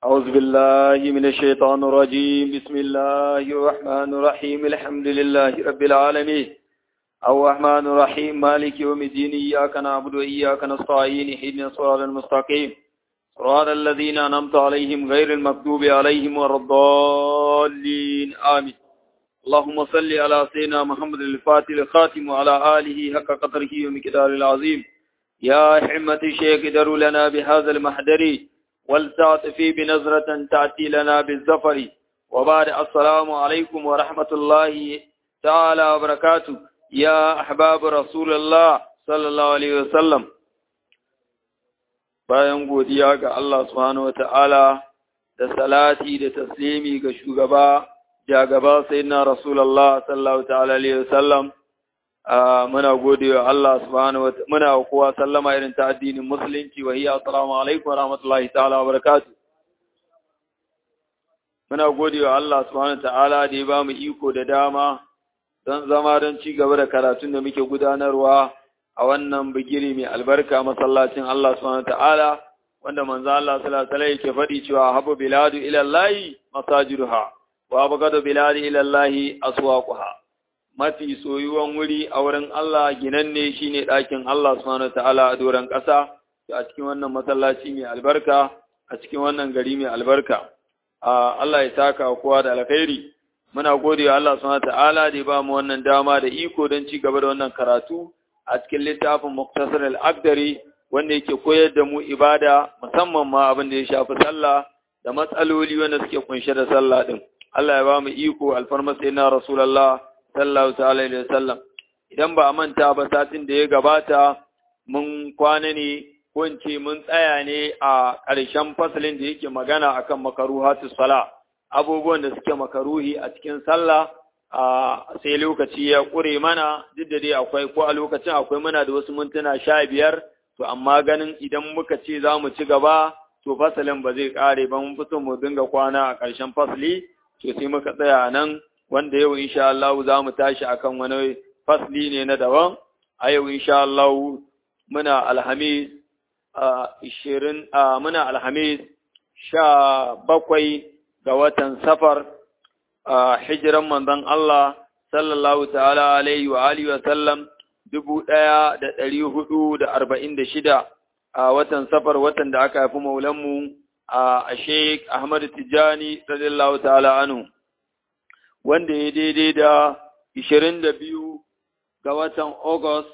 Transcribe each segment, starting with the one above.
أعوذ بالله من الشيطان الرجيم بسم الله الرحمن الرحيم الحمد لله رب العالمين الرحمن الرحيم مالك يوم الدين إياك نعبد وإياك نستعين اهدنا الصراط المستقيم صراط الذين أنعمت عليهم غير المغضوب عليهم ولا الضالين آمين اللهم صل على سيدنا محمد الفاتح الخاتم وعلى آله حق قدره ومقدار العظيم يا حمة الشيخ دروا لنا بهذا المحضر والتعطفي بنظرة تأتي لنا بالزفر وبعد السلام عليكم ورحمة الله تعالى وبركاته يا أحباب رسول الله صلى الله عليه وسلم bayan godiya ga Allah subhanahu wata'ala da salati da taslimi ga shugaba jagaba sayyidina rasulullah sallallahu ta'ala alaihi wasallam muna gode wa Allah subhanahu wa muna kowa sallama irin ta addinin musulunci wa hiya assalamu alaikum wa rahmatullahi ta'ala wa barakatuh muna gode wa Allah subhanahu wa ta'ala da ya ba mu iko da dama don zama don ci gaba da karatun da muke gudanarwa a wannan bigiri mai albarka masallacin Allah subhanahu wa ta'ala wanda manzo Allah sallallahu alaihi wasallam yake faɗi cewa habu biladu ila Allah masajiduha wa abgadu biladi ila Allah aswaquha mafi soyuwan wuri a wurin Allah ginanne shine ɗakin Allah subhanahu ta'ala a doron ƙasa a cikin wannan masallaci mai albarka a cikin wannan gari mai albarka Allah ya saka kowa da alkhairi muna gode wa Allah subhanahu ta'ala da ya ba mu wannan dama da iko don ci gaba da wannan karatu a cikin littafin Muktasar al-Aqdari wanda yake koyar da mu ibada musamman ma abin da ya shafi sallah da matsaloli wanda suke kunshe da sallah din Allah ya ba mu iko alfarma sayyidina Rasulullah sallallahu ta'ala alaihi wasallam idan ba a manta ba satin da ya gabata mun kwana ne ko in ce mun tsaya ne a ƙarshen fasalin da yake magana akan makaruhatu sala abubuwan da suke makaruhi a cikin sallah a sai lokaci ya ƙure mana duk da dai akwai ko a lokacin akwai muna da wasu mintuna sha biyar to amma ganin idan muka ce za mu ci gaba to fasalin ba zai ƙare ba mun fito mu dinga kwana a ƙarshen fasali to sai muka tsaya nan wanda yau insha Allah za mu tashi akan wani fasli ne na daban a yau insha Allah muna alhamis ishirin muna alhamis sha bakwai ga watan safar hijiran manzon Allah sallallahu ta'ala alaihi wa alihi wa sallam dubu ɗaya da ɗari hudu da arba'in da shida a watan safar watan da aka haifi maulanmu a Sheikh Ahmad Tijjani radiyallahu ta'ala anhu wanda ya daidai da ishirin da biyu ga watan August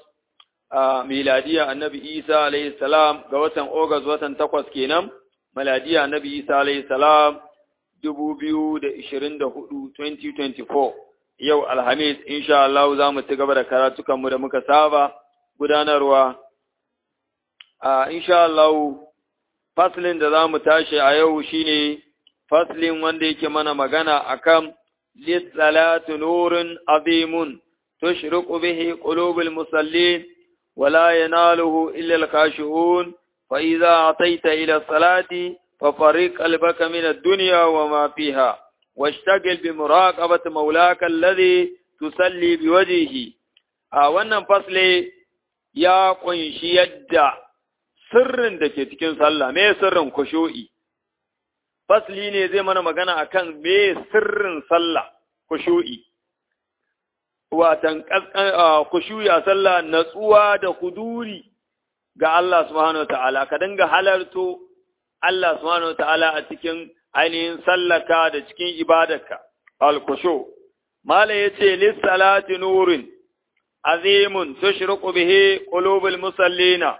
a miladiya annabi Isa alayhi salam ga watan August watan takwas kenan, miladiya annabi Isa alayhi salam dubu biyu da ishirin da hudu 2024 yau Alhamis insha Allah za mu ci gaba da karatukanmu da muka saba gudanarwa. A insha Allah faslin da za mu tashi a yau shine faslin wanda yake mana magana akan للصلاة نور عظيم تشرق به قلوب المصلين ولا يناله إلا الخاشعون فإذا أتيت إلى الصلاة ففرق قلبك من الدنيا وما فيها واشتغل بمراقبة مولاك الذي تصلي بوجهه wannan fasle ya kunshi yadda sirrin da ke cikin sallah me sirrin kushu'i fasli ne zai mana magana akan me sirrin sallah kushu'i watan kushu'i a sallah natsuwa da kuduri ga Allah subhanahu ta'ala ka dinga halarto Allah subhanahu ta'ala a cikin ainihin sallaka da cikin ibadarka al-kushu mala yace lis salati nurin azimun tushriqu bihi qulubul musallina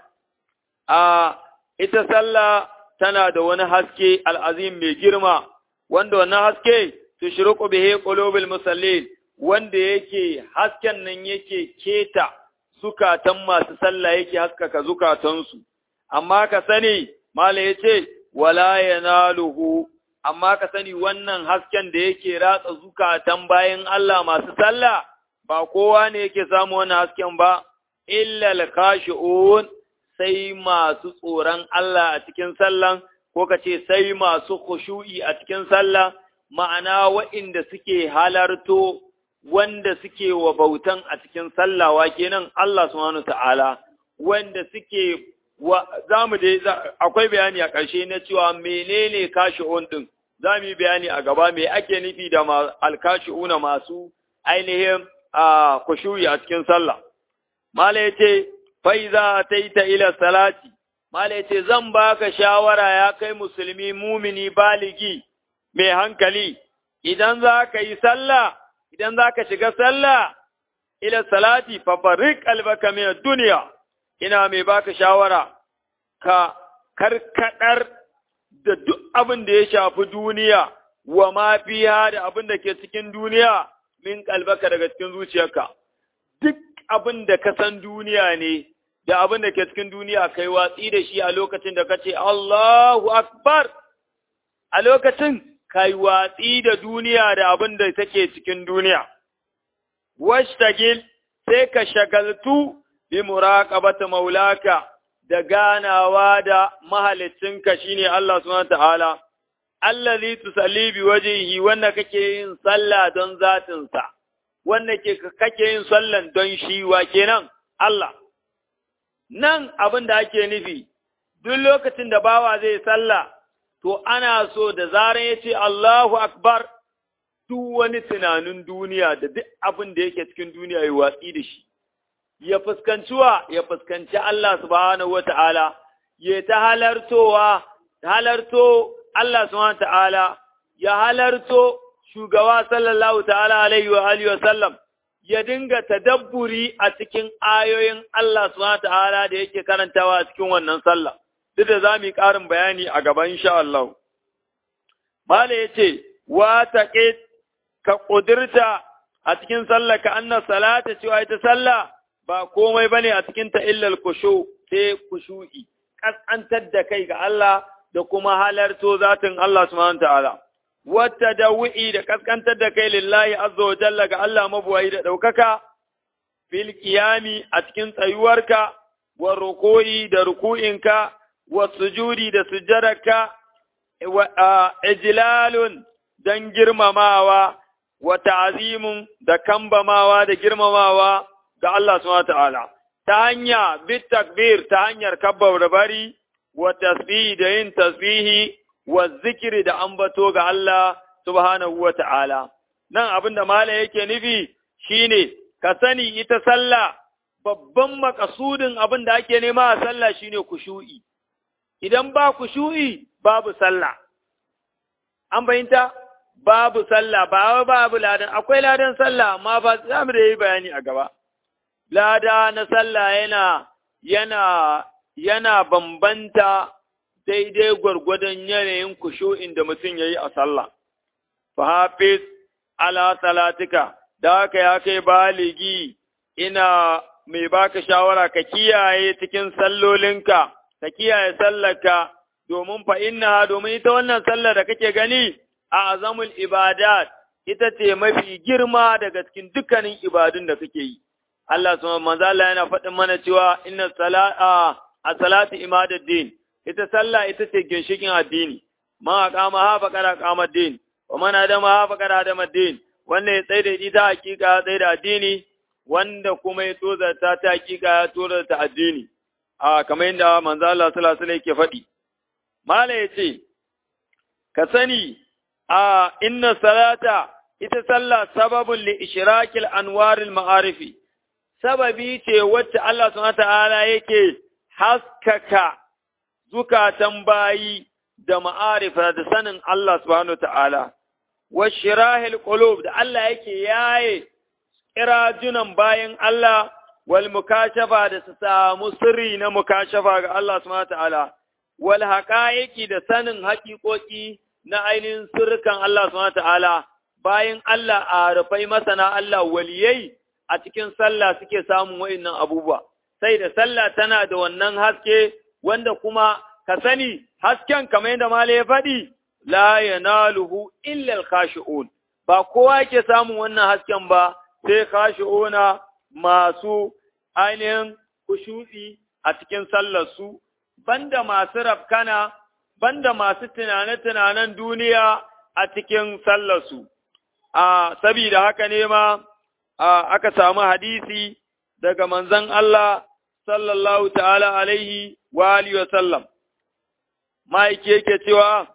a ita sallah tana da wani haske al'azim mai girma, wanda wannan haske su shirku bihe ƙulobin musallin, wanda yake hasken nan yake keta zukatan masu sallah yake haskaka zukatansu. Amma ka sani, Mala ya ce, wala ya naluhu, amma ka sani wannan hasken da yake ratsa zukatan bayan Allah masu sallah, ba kowa ne yake samu wannan hasken ba, illal kashi'un sai masu tsoron Allah a cikin sallan, ko ka ce sai masu khushu'i a cikin sallah, ma'ana wa'inda suke halarto wanda suke wa bautan a cikin sallah wa kenan Allah subhanahu ta'ala, wanda suke za mu dai akwai bayani a ƙarshe na cewa menene kashi'un ɗin za mu yi bayani a gaba me ake nufi da alkashi'una masu ainihin a kushuyi a cikin sallah mala ya ce faiza ta yi ta ila salati mala ya ce zan baka shawara ya kai musulmi mumini baligi mai hankali idan za ka yi sallah idan za ka shiga sallah ila salati fafarik albaka min duniya ina mai baka shawara ka karkadar da duk abin da ya shafi duniya wa ma fiha da abin da ke cikin duniya min kalbaka daga cikin zuciyarka duk abin da ka san duniya ne da abin da ke cikin duniya kai watsi da shi a lokacin da ka ce Allahu akbar a lokacin kai watsi da duniya da abin da take cikin duniya washtagil sai ka shagaltu bi muraqabati maulaka da ganawa da mahalicinka shine Allah subhanahu ta'ala allazi tusalli bi wajhihi wanda kake yin sallah don zatin sa wanda ke kake yin sallan don shi wa kenan Allah nan abin da ake nufi duk lokacin da bawa zai sallah to ana so da zaran yace Allahu akbar duk wani tunanin duniya da duk abin da yake cikin duniya ya watsi da shi ya fuskanci wa ya fuskanci Allah subhanahu wa ta'ala, ya ta halartowa, halarto Allah subhanahu wa ta'ala, ya halarto shugaba sallallahu ta'ala alaihi wa alihi wa sallam, ya dinga tadabburi a cikin ayoyin Allah subhanahu wa ta'ala da yake karantawa a cikin wannan sallah, duk da za mu yi ƙarin bayani a gaban insha Allah. Mala ya ce, wa taƙe ka ƙudurta a cikin sallah ka annas salata cewa ita sallah ba komai bane a cikin ta illal kushu sai kushu'i kasantar da kai ga Allah da kuma halarto zatin Allah subhanahu ta'ala wata dawi'i da kaskantar da kai lillahi azza wa jalla ga Allah mabuwayi da daukaka fil qiyami a cikin tsayuwarka wa ruku'i da ruku'inka wa sujudi da sujjaraka wa ijlalun dan girmamawa wa ta'zimun da kambamawa da girmamawa ga Allah subhanahu ta'ala ta hanya bit takbir ta hanyar kabbar da bari wa tasbihi da yin tasbihi wa zikiri da ambato ga Allah subhanahu wa ta'ala nan abinda mala yake nufi shine ka sani ita sallah babban makasudin abin da ake nema a sallah shine kushu'i idan ba kushu'i babu sallah an bayinta babu sallah ba babu ladan akwai ladan sallah amma ba za mu da yi bayani a gaba lada na sallah yana yana yana bambanta daidai gwargwadon yanayin kushu'in da mutum ya yi a sallah. Fahafiz ala salatika, da haka ya kai baligi ina mai baka shawara ka kiyaye cikin sallolinka, ka kiyaye sallarka domin fa inna domin ita wannan sallar da kake gani a azamul ibadat ita ce mafi girma daga cikin dukkanin ibadun da kake yi. Allah subhanahu manzo Allah yana faɗin mana cewa inna salata a salati imaduddin ita sallah ita ce ginshikin addini ma aqama ha faqara qama din wa man adama ha faqara adama din wanda ya tsaye da ita hakika ya tsaye da addini wanda kuma ya tozarta ta hakika ya tozarta addini a kamar yadda manzo Allah sallallahu alaihi wasallam yake faɗi mala yace ka sani a inna salata ita sallah sababun li ishrakil anwaril ma'arifi sababi ce wacce Allah subhanahu ta'ala yake haskaka zukatan bayi da ma'arifa da sanin Allah subhanahu ta'ala wa shirahil qulub da Allah yake yaye kirajunan bayan Allah wal mukashafa da su samu sirri na mukashafa ga Allah subhanahu ta'ala wal haqaiqi da sanin haƙiƙoƙi na ainihin sirrukan Allah subhanahu ta'ala bayan Allah a rufai masana Allah waliyai a cikin sallah suke samun wa'innan abubuwa, sai da sallah tana da wannan haske wanda kuma ka sani hasken kamar yadda Mala ya faɗi, la yanaluhu illal khashi'un ba kowa yake samun wannan hasken ba sai khashi'una masu ainihin kushu'i a cikin sallarsu, banda masu rafkana, banda masu tunane-tunanen duniya a cikin sallarsu. A sabida haka ne ma, aka samu hadisi daga manzon Allah sallallahu ta'ala alaihi wa alihi wa sallam ma'aiki yake cewa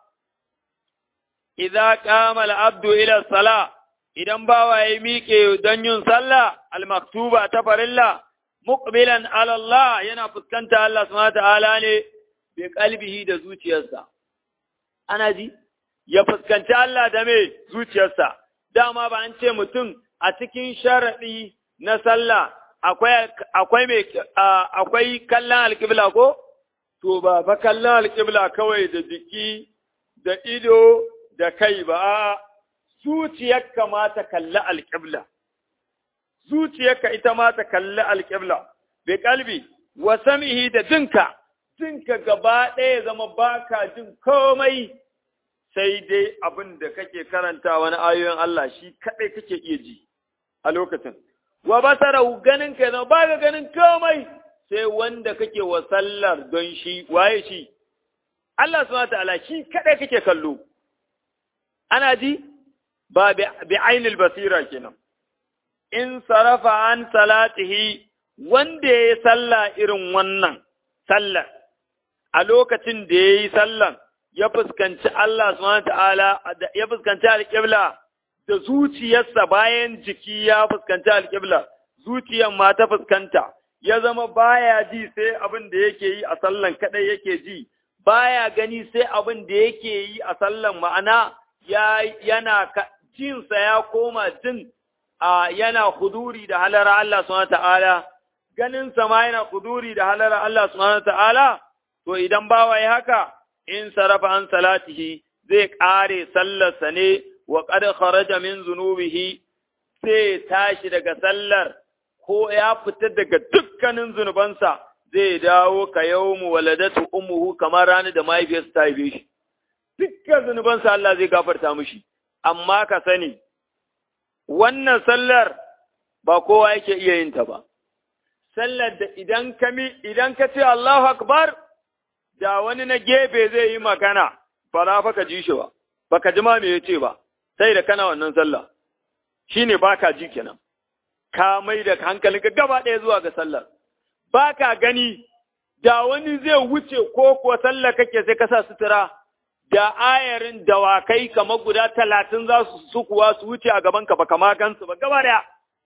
idza qama al-abdu ila salah idan bawa ya miƙe don yin sallah al-maktuba ta farilla muqbilan ala Allah yana fuskanta Allah subhanahu ta'ala ne bi qalbihi da zuciyarsa ana ji ya fuskanci Allah da me zuciyarsa dama ba an ce mutum a cikin sharadi na sallah akwai akwai me akwai kallon alqibla ko to ba fa kallon alqibla kawai da jiki da ido da kai ba zuciyarka ma ta kalli alqibla zuciyarka ita ma ta kalli alƙibla, bai kalbi, wa samihi da jinka, jinka gaba ɗaya zama baka jin komai sai dai abin da kake karanta wani ayoyin Allah shi kaɗai kake iya ji a lokacin. Wa basara ganin ka zama baka ganin komai sai wanda kake wa sallar don shi, waye shi? Allah subhanahu ta'ala shi kaɗai kake kallo. Ana ji? Ba bi ainil basira kenan. in sarafa an salatihi wanda ya yi sallah irin wannan sallar a lokacin da ya yi sallan ya fuskanci Allah subhanahu ta'ala ya fuskanci alƙibla da zuciyarsa bayan jiki ya fuskanci alƙibla zuciyar ma ta fuskanta ya zama baya ji sai abin da yake yi a sallan kadai yake ji baya gani sai abin da yake yi a sallan ma'ana ya yana jinsa ya koma jin a yana huduri da halara Allah subhanahu ta'ala ganin sama yana huduri da halara Allah subhanahu ta'ala to idan bawa ya haka in sarafa an salatihi zai kare sallarsa ne wa qad kharaja min zunubihi sai tashi daga sallar ko ya fita daga dukkanin zunubansa zai dawo ka yawmu waladatu ummuhu kamar ranar da mahaifiyarsa ta haife shi dukkan zunubansa Allah zai gafarta mishi amma ka sani wannan sallar ba kowa yake iya yin ta ba. Sallar da idan ka idan ka ce Allahu Akbar, da wani na gefe zai yi magana, ba za fa ka ji shi ba, ba ka ji ma me ya ce ba, sai da kana wannan sallah. Shi ne ba ka ji kenan, ka mai da hankalinka gaba ɗaya zuwa ga sallar. Ba ka gani, da wani zai wuce ko kuwa sallar kake sai ka sa sutura, da ayarin dawakai kamar guda talatin za su sukuwa su wuce a gabanka ba kama gansu ba gaba daya.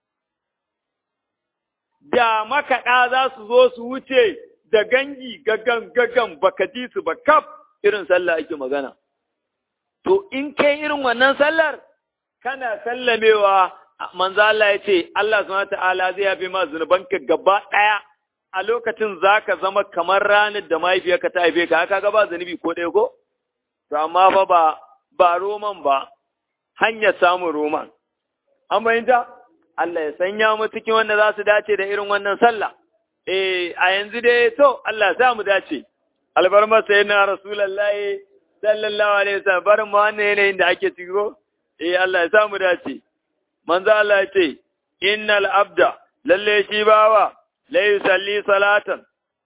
Da makaɗa za su zo su wuce da gangi gagan gagan baka ji su ba kaf irin sallah ake magana. To in kai irin wannan sallar, kana sallamewa manzo Allah ya ce Allah subhanahu ta'ala zai yafe ma zunubanka gaba ɗaya a lokacin zaka zama kamar ranar da mahaifiyarka ta haife ka haka gaba zunubi ko ɗaya ko? to amma fa ba ba roman ba hanyar samun roman an bayyanta Allah ya sanya mu cikin wanda za su dace da irin wannan sallah eh a yanzu dai to Allah ya sa mu dace albarma sayyidina rasulullahi sallallahu alaihi wasallam barin mu wannan yanayin da ake ciro eh Allah ya sa mu dace manzo Allah ya ce innal abda lalle shi bawa la yusalli salatan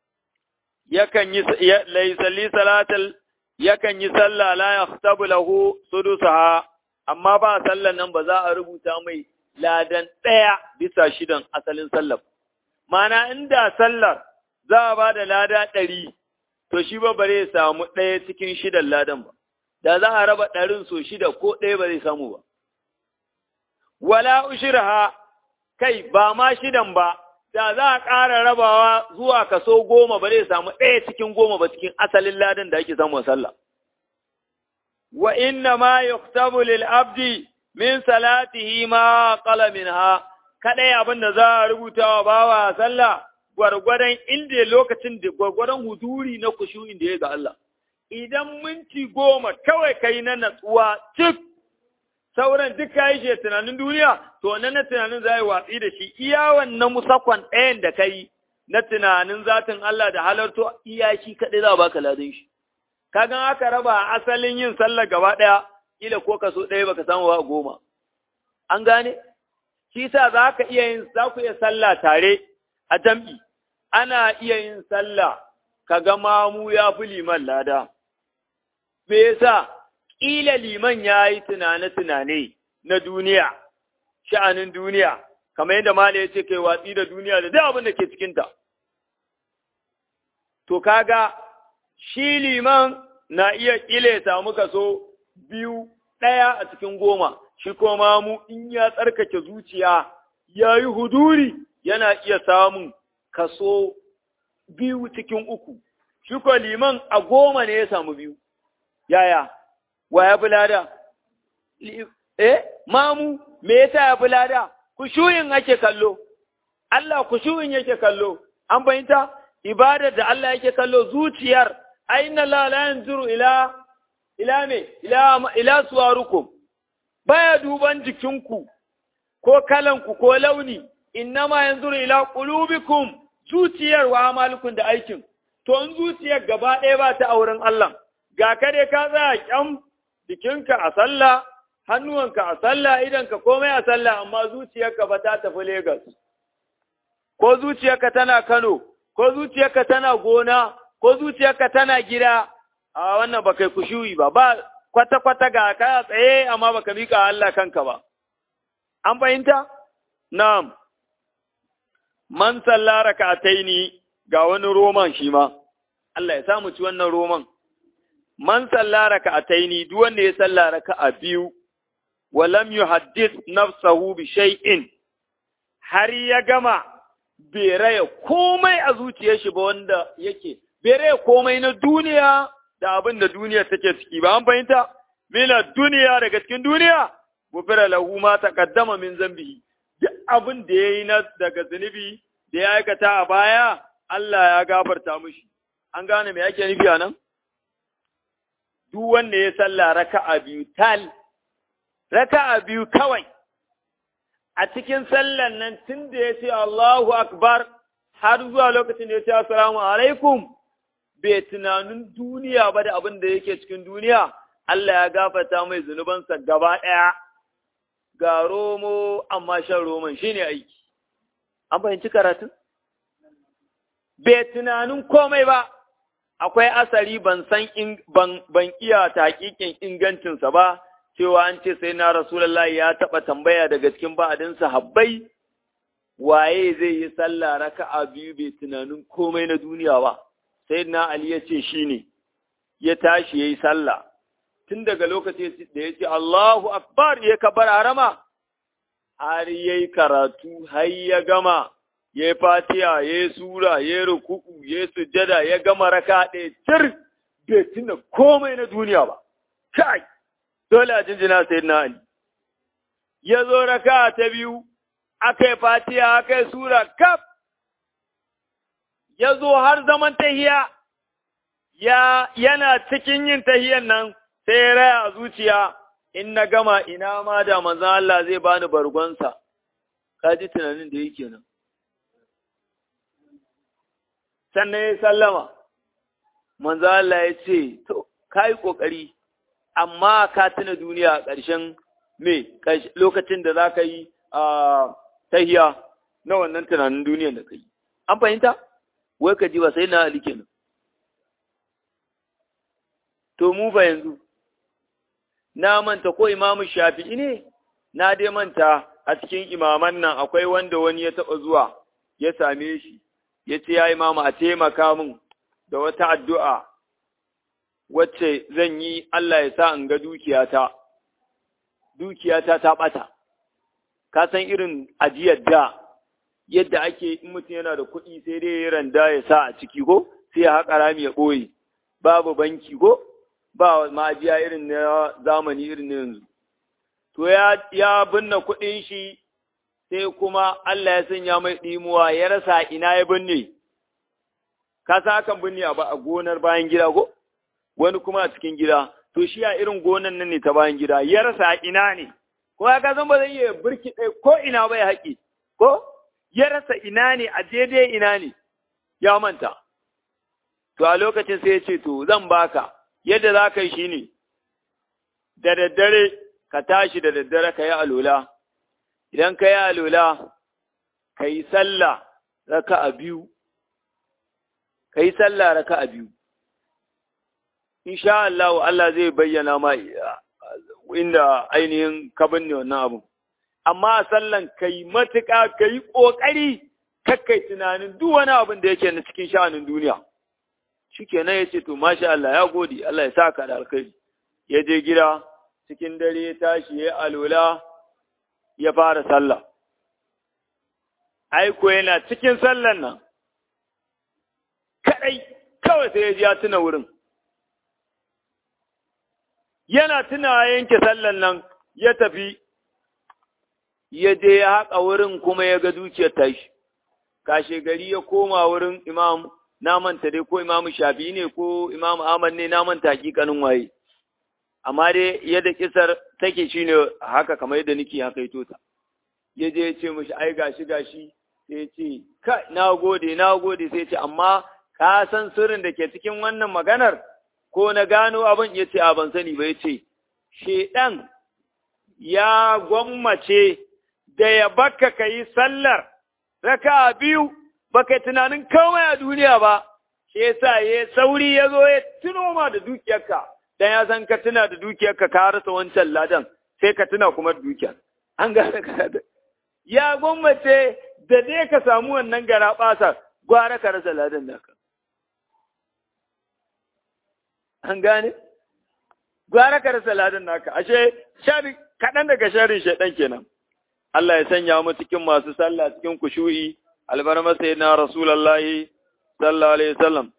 yakan yi la yusalli salatan yakan yi sallah la yahtabu lahu sudusaha amma ba sallan nan ba za a rubuta mai ladan ɗaya bisa shidan asalin sallar mana inda sallar za a ba da lada ɗari to shi ba bare samu ɗaya cikin shidan ladan ba da za a raba ɗarin so shida ko ɗaya ba zai samu ba wala ushirha kai ba ma shidan ba da za a ƙara rabawa zuwa kaso goma ba zai samu ɗaya cikin goma ba cikin asalin ladan da ake samu sallah. Wa inna ma yuktabu lil abdi min salatihi ma qala minha kadai abin da za a rubuta wa bawa sallah gwargwadon inda lokacin da gwargwadon huduri na kushu inda ya ga Allah. Idan minti goma kawai kai na natsuwa cik sauran duk kayi shi tunanin duniya, to nan na tunanin za yi watsi da shi, iya wannan musakwan ɗayan da ka yi na tunanin zatin Allah da halarto iya shi kaɗai za a baka ladin shi. Kagan aka raba asalin yin sallar gaba ɗaya, kila ko kaso ɗaya baka samu ba goma. An gane? Shi sa za ka iya yin, za ku iya sallah tare a jam'i, ana iya yin sallah, ka ga mamu ya fi liman lada. Me yasa? ƙila liman ya yi tunane-tunane na duniya, sha'anin duniya, kamar yadda Mala ya ce kai watsi da duniya da duk abin da ke cikinta. to kaga shi liman na iya ƙile samu kaso biyu ɗaya a cikin goma, shi kuma mu in ya tsarkake zuciya ya yi huduri yana iya samun kaso biyu cikin uku, shi ko liman a goma ne ya samu biyu, yaya, wa ya fi lada? Eh, mamu, me yasa ya fi lada? Kushuyin ake kallo, Allah kushuyin yake kallo, an fahimta? Ibadar da Allah yake kallo zuciyar, aina la la yanzuru ila ila me ila ila suwarukum baya duban jikinku ko kalanku ko launi innama yanzuru ila qulubikum zuciyar wa amalukum da aikin to in zuciyar gaba ɗaya ba ta auren Allah ga kare ka tsaya kyam jikinka a sallah hannuwanka a sallah idanka komai a sallah amma zuciyarka ba ta tafi Legas ko zuciyarka tana Kano ko zuciyarka tana gona ko zuciyarka tana gida a wannan ba kai kushuyi ba ba kwata-kwata ga ka tsaye amma baka mika Allah kanka ba an fahimta na'am man salla raka'ataini ga wani roman shi ma Allah ya samu ci wannan roman man salla raka'ataini duk wanda ya salla raka'a biyu wa lam yuhaddith nafsahu bi shay'in har ya gama bai raya komai a zuciyar shi ba wanda yake bai raya komai na duniya da abin da duniya take ciki ba an fahimta mina duniya daga cikin duniya gufira lahu ma taqaddama min zambihi duk abin da yayi na daga zunubi da ya aikata a baya Allah ya gafarta mishi an gane me yake nufi anan duk wanda ya salla raka'a biyu tal raka'a biyu kawai a cikin sallan nan tun da ya ce Allahu akbar har zuwa lokacin da ya ce assalamu alaikum bai tunanin duniya ba da abin da yake cikin duniya, Allah ya gafata mai zunubansa gaba ɗaya, ga romo amma shan roman shi ne aiki. An fahimci karatun? Bai tunanin komai ba, akwai asari ban san ban iya taƙiƙin ingancinsa ba, cewa an ce sai na Rasulallah ya taɓa tambaya daga cikin ba'adinsa habbai, waye zai yi sallah raka'a biyu bai tunanin komai na duniya ba. sai na Ali ya ce shi ne, ya tashi ya yi sallah, tun daga lokacin da ya ce Allahu Akbar ya kabar harama, har ya yi karatu, har ya gama, ya yi fatiya, ya yi sura, ya yi ruku'u, ya yi sujada, ya gama raka ɗaya cir, bai tuna komai na duniya ba. Kai, dole a jinjina sai na Ali. Ya zo raka ta biyu, aka yi fatiya, aka yi sura, kaf, ya zo har zaman tahiya, ya yana cikin yin tahiyan nan sai ya raya a zuciya, in na gama ina ma da manzan Allah zai bani bargonsa, ka ji tunanin da yake nan. Sannan ya sallama, manzan Allah ya ce, To, ka yi ƙoƙari, amma ka tuna duniya a ƙarshen me, lokacin da za ka yi a tahiya na wannan tunanin duniyan da ka yi. An fahimta? wai ka ji ba sai na Ali kenan. To mu fa yanzu, na manta ko imamu shafi'i ne, na dai manta a cikin imaman nan akwai wanda wani ya taɓa zuwa ya same shi, ya ce ya imamu a taimaka min da wata addu'a wacce zan yi Allah ya sa in ga dukiyata, dukiyata ta ɓata, ka san irin ajiyar da yadda ake in mutum yana da kuɗi sai dai ya randa ya sa a ciki ko sai ya haƙa rami ya ɓoye babu banki ko ba ma'ajiya irin na zamani irin na yanzu to ya ya binne kuɗin shi sai kuma Allah ya sanya mai ɗimuwa ya rasa ina ya binne ka sa hakan binne a gonar bayan gida ko wani kuma a cikin gida to shi a irin gonan nan ne ta bayan gida ya rasa ina ne ko ya ka san ba zai iya birki ɗaya ko ina bai haƙi ko ya rasa ina ne a daidai ina ne ya manta. To a lokacin sai ya ce, To, zan baka, yadda za ka yi shi ne, da daddare ka tashi da daddare ka yi alola, idan ka yi alola, ka yi sallah raka a biyu, ka yi sallah raka a biyu. Insha Allah, Allah zai bayyana ma inda ainihin kabin ne wannan abu. amma a sallan ka yi matuƙa ka yi ƙoƙari kakkai tunanin duk wani abin da yake na cikin sha'anin duniya. shikenan ya ce to masha Allah ya gode Allah ya saka da alkhairi ya je gida cikin dare ya tashi ya alola ya fara sallah aiko yana cikin sallan nan kadai kawai sai ya ji ya tuna wurin yana tuna yanke sallan nan ya tafi ya je ya haƙa wurin kuma ya ga dukiyar tashi kashe gari ya koma wurin imam na manta dai ko imam shafi ne ko imam ahmad ne na manta hakikanin waye amma dai yadda kisar take shine haka kamar yadda nake haka ito ta ya je ya ce mishi ai gashi gashi sai ya ce ka na gode na gode sai ya ce amma ka san sirrin da ke cikin wannan maganar ko na gano abin ya ce a ban sani ba ya ce shedan ya gwammace da ya baka ka yi sallar raka biyu baka tunanin komai a duniya ba shi yasa ya sauri ya zo ya tuno ma da dukiyarka dan ya san ka tuna da dukiyarka ka rasa wancan ladan sai ka tuna kuma da dukiyar an gane ka ya gwammace da dai ka samu wannan gara basar gwara ka rasa ladan naka an gane gwara ka rasa ladan naka ashe shari kaɗan daga sharin shaidan kenan Allah ya sanya mu cikin masu sallah cikin kushu'i albarma sayyidina rasulullahi sallallahu alaihi wasallam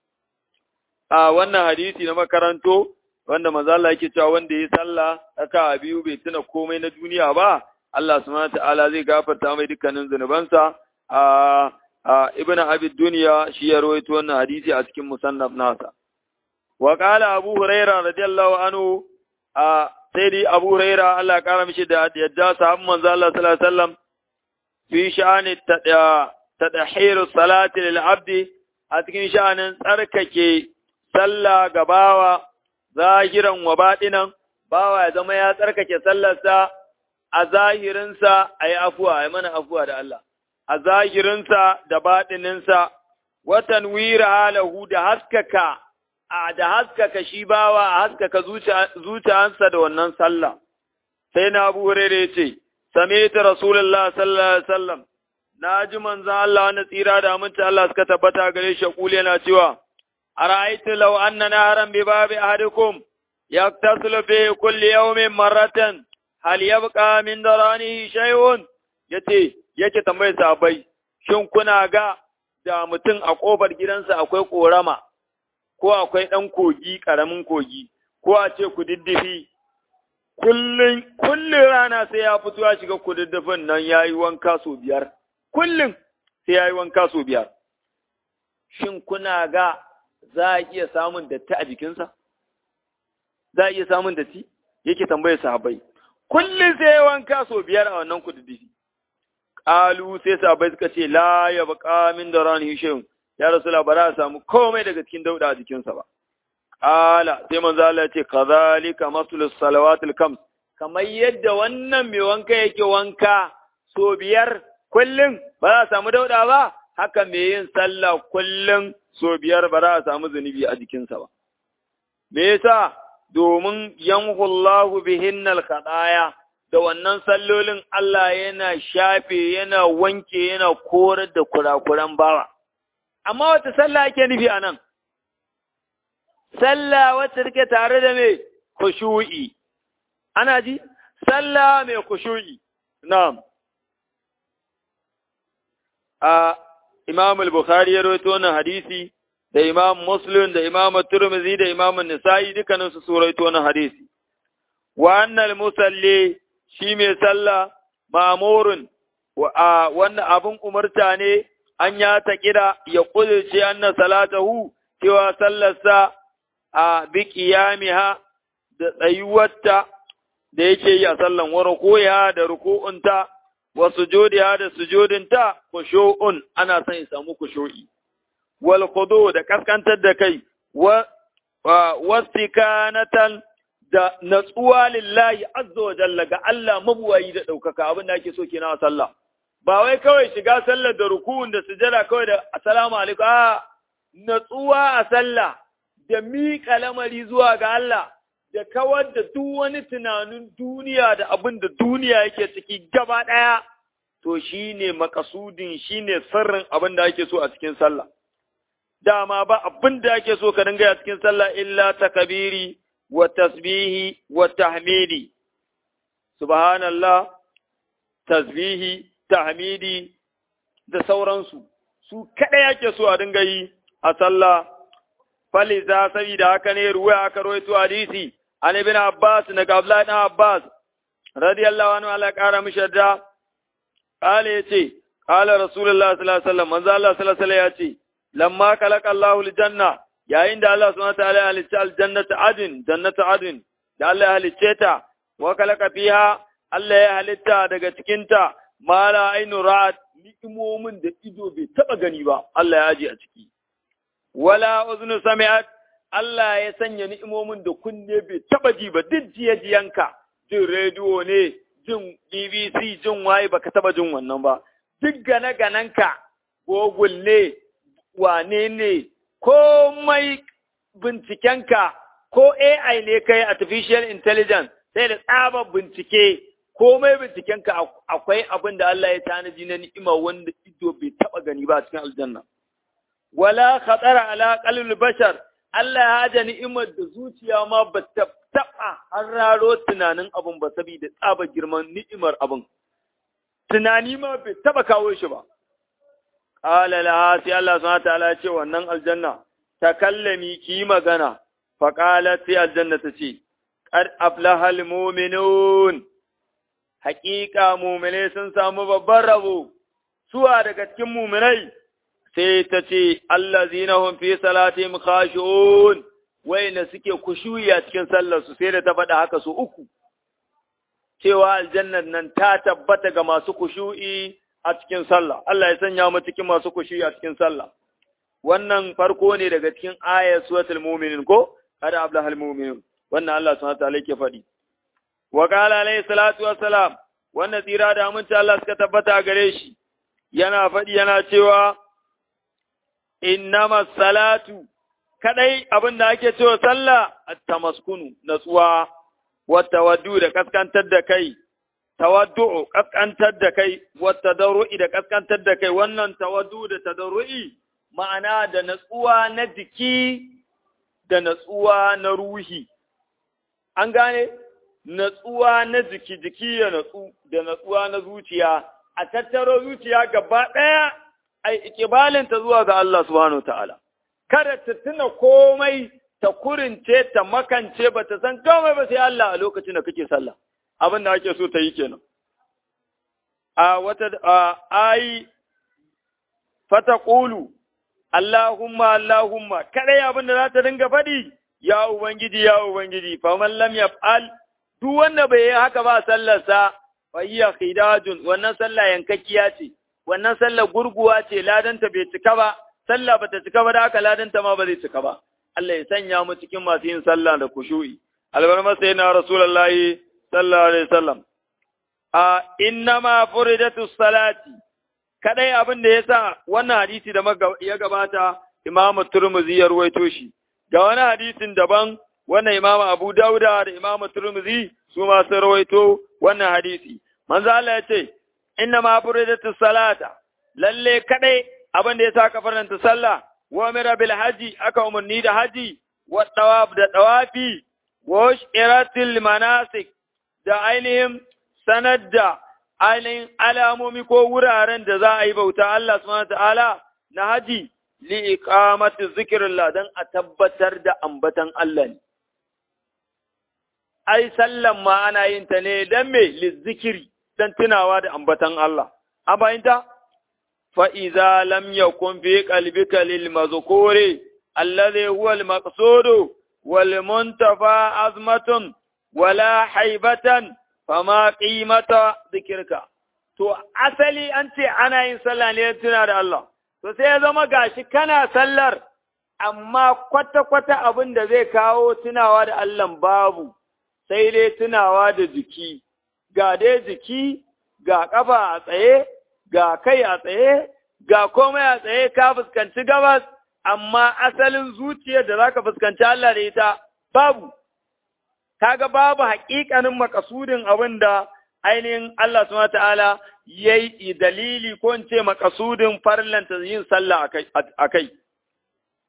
a wannan hadisi na makaranto wanda manzo Allah yake cewa wanda ya sallah aka biyu bai tuna komai na duniya ba Allah subhanahu ta'ala zai gafarta mai dukkanin zunubansa a ibnu abi dunya shi ya rawaito wannan hadisi a cikin musannaf nasa wa qala abu hurairah radiyallahu anhu a sai dai Abu Huraira Allah ya kara mishi da yadda sahabban manzo Allah sallallahu alaihi wasallam fi sha'ani tadhiru salati lil abdi a cikin sha'anin tsarkake sallah ga bawa zahiran wa batinan bawa ya zama ya tsarkake sallarsa a zahirinsa a yi afuwa a mana afuwa da Allah a zahirinsa da batininsa watan wira halahu da haskaka a da haskaka shi bawa a haskaka zuciyansa da wannan sallah sai na abu hurere ya ce same ta rasulullah sallallahu alaihi wasallam na ji manzan Allah wani tsira da aminci Allah suka tabbata gare shi kuli yana cewa a ra'aitu law anna naharan bi babi ahadikum yaktasilu fi kulli yawmin marratan hal yabqa min daranihi shay'un yace yake tambayar sahabbai shin kuna ga da mutum a kofar gidansa akwai korama ko akwai ɗan kogi, ƙaramin kogi, ko a ce kududdufi, kullum, kullum rana sai ya fito ya shiga kududdufin nan ya yi wanka sau biyar, kullum sai ya yi wanka sau biyar. Shin kuna ga za a iya samun datti a jikinsa? Za a iya samun datti? Yake tambayar sahabai. Kullum sai ya wanka sau biyar a wannan kududdufi. Ƙalu sai sahabai suka ce, La ya baƙa min da rani shehun, ya rasula ba za a samu komai daga cikin dauda a jikinsa ba. Ƙala sai manzo Allah ce kazalika maslus salawatul kams kamar yadda wannan mai wanka yake wanka so biyar kullum ba za a samu dauda ba haka mai yin sallah kullum so biyar ba za a samu zunubi a jikinsa ba. Me yasa domin yanhullahu bihinnal khadaya da wannan sallolin Allah yana shafe yana wanke yana korar da kurakuran bawa. amma wata sallah ake nufi a nan, sallah wacce take tare da mai kushu'i, ana ji? Sallah mai kushu'i, na'am. A Imam al-Bukhari ya rawaito wannan hadisi da Imam Muslim da Imam Turmizi da Imam Nisa'i dukkaninsu su rawaito wannan hadisi. Wa annal musalli shi mai sallah ma'murun wa wannan abun umarta ne an ya ta kira ya ƙudurce anna salatahu cewa sallarsa a bi qiyamiha da tsayuwarta da yake yi a sallan wa rukuya da ruku'unta wa sujudiha da sujudinta khushu'un ana son ya samu khushu'i wal khudu da kaskantar da kai wa wastikanatan da natsuwa lillahi azza wa jalla ga Allah mabuwayi da ɗaukaka abin da ake so kenan a sallah ba wai kawai shiga sallar da rukun da sujada kawai da assalamu alaikum a natsuwa a sallah da miƙa lamari zuwa ga Allah da kawar da duk wani tunanin duniya da abin da duniya yake ciki gaba ɗaya to shine makasudin shine sirrin abin da ake so a cikin sallah dama ba abin da ake so ka dinga a cikin sallah illa takabiri wa tasbihi wa tahmidi subhanallah tasbihi tahmidi da sauransu su kaɗai ake so a dinga yi a sallah faliza saboda haka ne ruwa aka rawaito hadisi an ibn abbas daga abdullahi dan abbas radiyallahu anhu ala kara mishi da qala yace qala rasulullah sallallahu alaihi wasallam manzo Allah sallallahu alaihi wasallam yace lamma khalaqa Allahu aljanna yayin da Allah subhanahu wa ta'ala ya halicce aljannata adin jannatu adin da Allah ya halicce ta wa khalaqa fiha Allah ya halitta daga cikin ta mala ainu ra'at ni'imomin da ido bai taba gani ba Allah ya aje a ciki wala uznu sami'at Allah ya sanya ni'imomin da kunne bai taba ji ba duk jiyanka jin rediyo ne jin BBC jin waye baka taba jin wannan ba duk gane gananka Google ne wane ne komai bincikenka ko AI ne kai artificial intelligence sai da tsabar bincike komai bincikenka akwai abin da Allah ya tanaji na ni'ima wanda ido bai taba gani ba cikin aljanna wala khatara ala qalbil bashar Allah ya haja ni'imar da zuciya ma ba ta taba hararo tunanin abin ba saboda tsaba girman ni'imar abin tunani ma bai taba kawo shi ba qala la sai Allah subhanahu ta'ala ya ce wannan aljanna takallami ki magana fa qalat sai aljanna ta ce qad aflahal mu'minun haƙiƙa mu'mine sun samu babban rabo suwa daga cikin mu'minai sai ta ce allazina hum fi salatihim khashu'un wayna suke kushuyi a cikin sallar su sai da ta faɗa haka su uku cewa aljannar nan ta tabbata ga masu kushu'i a cikin sallah Allah ya sanya mu cikin masu kushu'i a cikin sallah wannan farko ne daga cikin ayat suratul mu'minin ko kada ablahal mu'minun wannan Allah subhanahu wa ta'ala yake faɗi wa qala alayhi salatu wassalam wannan tsira da aminci Allah suka tabbata gare shi yana faɗi yana cewa innama salatu kadai abin da ake cewa sallah at-tamaskunu natsuwa wa tawaddu da kaskantar da kai tawaddu kaskantar da kai wa tadarru'i da kaskantar da kai wannan tawaddu da tadarru'i ma'ana da natsuwa na jiki da natsuwa na ruhi an gane natsuwa na jiki jiki ya natsu da natsuwa na zuciya a tattaro zuciya gaba ɗaya ai ikibalinta zuwa ga Allah subhanahu ta'ala kada ta tuna komai ta kurince ta makance ba ta san komai ba sai Allah a lokacin da kake sallah abin da ake so ta yi kenan a wata ai fata qulu Allahumma Allahumma kada abin da za ta dinga faɗi ya ubangiji ya ubangiji fa man lam yaf'al duk wanda bai yi haka ba sallarsa fa hiya khidajun wannan sallah yankakkiya ce wannan sallar gurguwa ce ladanta bai cika ba sallah bata cika ba da haka ladanta ma ba zai cika ba Allah ya sanya mu cikin masu yin sallah da kushu'i albarma sai na rasulullahi sallallahu alaihi wasallam a innama furidatu salati kadai abin da yasa wannan hadisi da ya gabata Imam Turmuzi ya ruwaito shi ga wani hadisin daban wannan Imam Abu Dauda da Imam Turmuzi su ma sun rawaito wannan hadisi manzo Allah ya ce inna ma furidatu salata lalle kadai abin da yasa ka faranta sallah wa mira bil haji aka umarni da haji wa tawaf da tawafi wa shiratil manasik da ainihin sanar da ainihin alamomi ko wuraren da za a yi bauta Allah subhanahu ta'ala na haji li iqamati zikrillah dan a tabbatar da ambatan Allah ne ai sallan ma ana yin ta ne dan me lizikiri dan tunawa da ambatan Allah. An bayanta? Fa'iza lam yakun fi qalbika lil mazkuri alladhi huwa al maqsudu wal muntafa azmatun wala haibatan fama qimata zikirka. To asali an ce ana yin sallah ne tuna da Allah. To sai ya zama gashi kana sallar amma kwata-kwata abin da zai kawo tunawa da Allah babu, sai dai tunawa da jiki. ga dai jiki, ga ƙafa a tsaye, ga kai a tsaye, ga komai a tsaye ka fuskanci gabas, amma asalin zuciyar da za ka fuskanci Allah da ita babu. Kaga babu haƙiƙanin makasudin abin da ainihin Allah subhanahu ta'ala ya yi dalili ko in ce makasudin farlanta yin sallah a kai.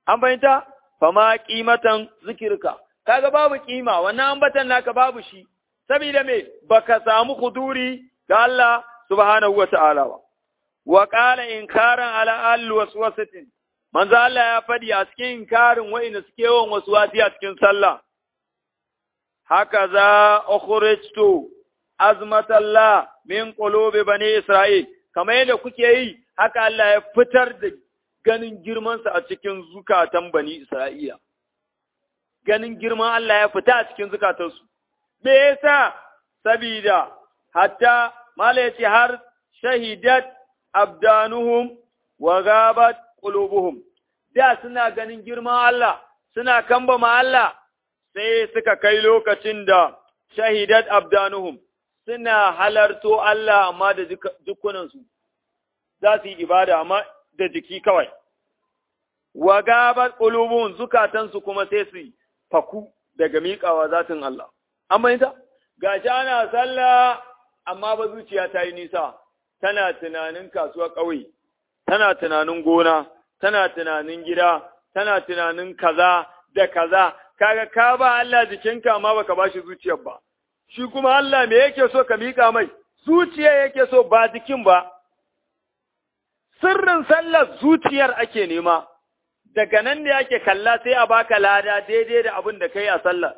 an bayyanta fama qimatan zikirka kaga babu kima wannan ambatan naka babu shi saboda me baka samu huduri ga Allah subhanahu wa ta'ala ba wa qala inkaran ala al waswasatin manzo Allah ya fadi a cikin inkarin wa'inda suke yawan waswasi a cikin sallah haka za ukhrijtu azmatallah min qulubi bani isra'il kamar yadda kuke yi haka Allah ya fitar da ganin girmansa a cikin zukatan bani isra'ila ganin girman Allah ya fita a cikin zukatansu me yasa sabida hatta mala yace har shahidat abdanuhum wa gabat qulubuhum da suna ganin girman Allah suna kambama Allah sai suka kai lokacin da shahidat abdanuhum suna halarto Allah amma da jikunansu za su yi ibada amma da jiki kawai wa gabat qulubuhum zukatansu kuma sai su faku daga miƙawa zatin Allah amma ita gashi ana sallah amma ba zuciya ta yi nisa tana tunanin kasuwa ƙauye tana tunanin gona tana tunanin gida tana tunanin kaza da kaza kaga ka ba Allah jikinka amma baka bashi zuciyar ba shi kuma Allah me yake so ka mika mai zuciya yake so ba jikin ba sirrin sallar zuciyar ake nema daga nan ne ake kalla sai a baka lada daidai da abin da kai a sallar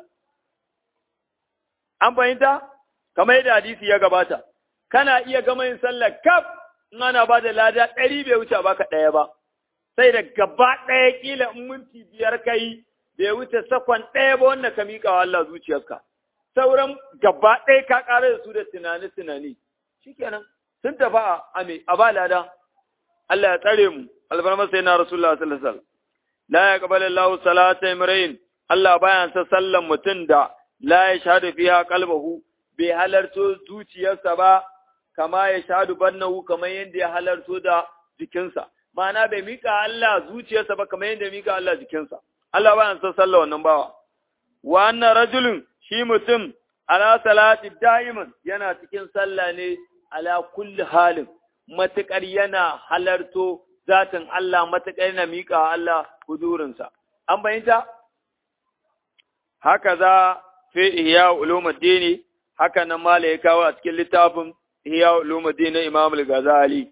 an fahimta kamar yadda hadisi ya gabata kana iya gama yin sallar kaf in ana ba da lada ɗari bai wuce baka ɗaya ba sai da gaba ɗaya kila in minti biyar kai bai wuce sakon ɗaya ba wanda ka miƙa wa Allah zuciyarka sauran gaba ɗaya ka ƙara da su da tunani tunani shikenan sun tafi a ame a ba lada Allah ya tsare mu albarmar sai na rasulullah sallallahu alaihi wasallam la yaqbalu Allahu salata imrain Allah baya sa sallan mutum da la yashhadu fiha qalbuhu bai halarto zuciyarsa ba kama ya shahadu bannahu kamar yadda ya halarto da jikinsa ma'ana bai mika Allah zuciyarsa ba kamar yadda ya mika Allah jikinsa Allah ba san sallah wannan bawa wa anna rajulun shi mutum ala salati da'iman yana cikin sallah ne ala kulli halin matukar yana halarto zatin Allah matukar yana mika Allah hudurinsa an bayyanta haka za fi ihya ulumuddin haka nan mala ya kawo a cikin littafin ihya ulumuddin Imam al-Ghazali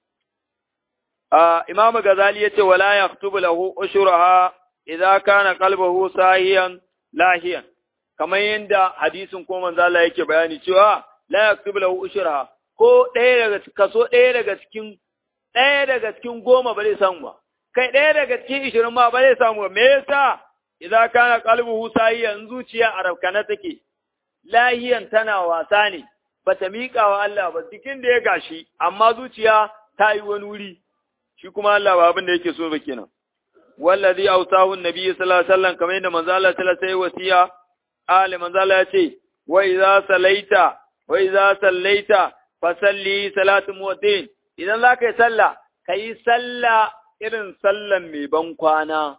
Imam Ghazali yace wala yaktubu lahu ushuraha idza kana qalbuhu sahiyan lahiyan kamar yanda hadisin ko manzo Allah yake bayani cewa la yaktubu lahu ushuraha ko ɗaya daga kaso ɗaya daga cikin ɗaya daga cikin goma ba zai samu ba kai ɗaya daga cikin ishirin ma ba zai samu ba me yasa idza kana qalbuhu sahiyan zuciya a rafkana take lahiyan tana wasa ne bata miƙa wa Allah ba cikin da ya gashi amma zuciya ta yi wani wuri shi kuma Allah ba abin da yake so ba kenan wallazi awsahu annabi sallallahu alaihi wasallam kamar yadda manzo Allah sallallahu alaihi wasiya ali manzo Allah ya ce wa idza salaita wa idza sallaita fasalli salatu muwaddin idan za ka yi sallah ka yi sallah irin sallan mai ban kwana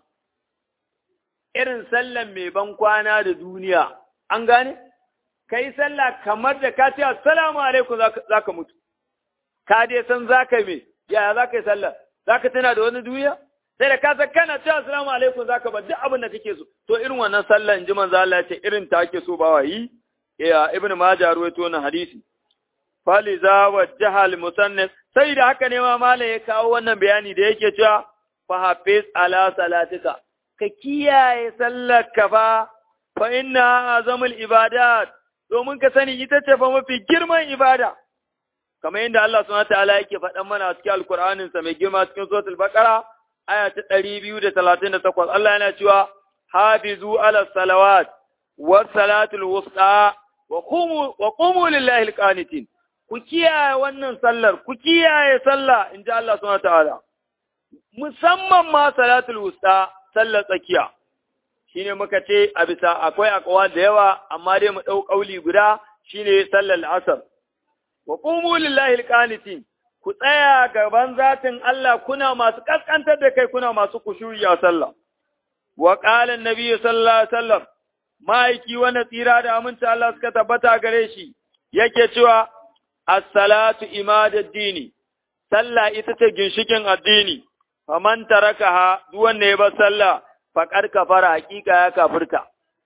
irin sallan mai ban kwana da duniya an gane ka yi sallah kamar da ka ce assalamu alaikum za ka mutu ka dai san za ka me yaya za ka yi sallah za ka tana da wani duniya sai da ka san kana ce assalamu alaikum za ka bar duk abin da kake so to irin wannan sallan ji manzo Allah ya ce irin ta ake so ba wa yi ya ibn majah ruwaito wannan hadisi faliza wajjaha al-musannif sai da haka ne ma malai ya kawo wannan bayani da yake cewa fa hafiz ala salatika ka kiyaye sallarka fa fa inna azamul ibadat domin ka sani ita ce fa mafi girman ibada kamar yadda Allah subhanahu wataala yake faɗan mana cikin alkur'anin sa mai girma cikin suratul baqara aya ta 238 Allah yana cewa hafizu ala salawat was salatul wusta wa qumu wa qumu lillahi alqanitin ku kiyaye wannan sallar, ku kiyaye sallah in ji Allah suna ta'ala, musamman ma salatul wusta sallar tsakiya, shi ne muka ce a bisa akwai akawa da yawa, amma dai mu ɗau ƙauli guda shi ne sallar asar. Wa ƙumu lillahi alƙanitin, ku tsaya gaban zatin Allah kuna masu ƙasƙantar da kai kuna masu kushuri a sallah. Wa ƙalan Nabi sallallahu alaihi wasallam, ma'aiki wanda tsira da aminta Allah suka tabbata gare shi, yake cewa as-salatu imadad dini sallah ita ce ginshikin addini faman tarakaha duk wanda ya bar sallah faqad kafara hakika ya kafirta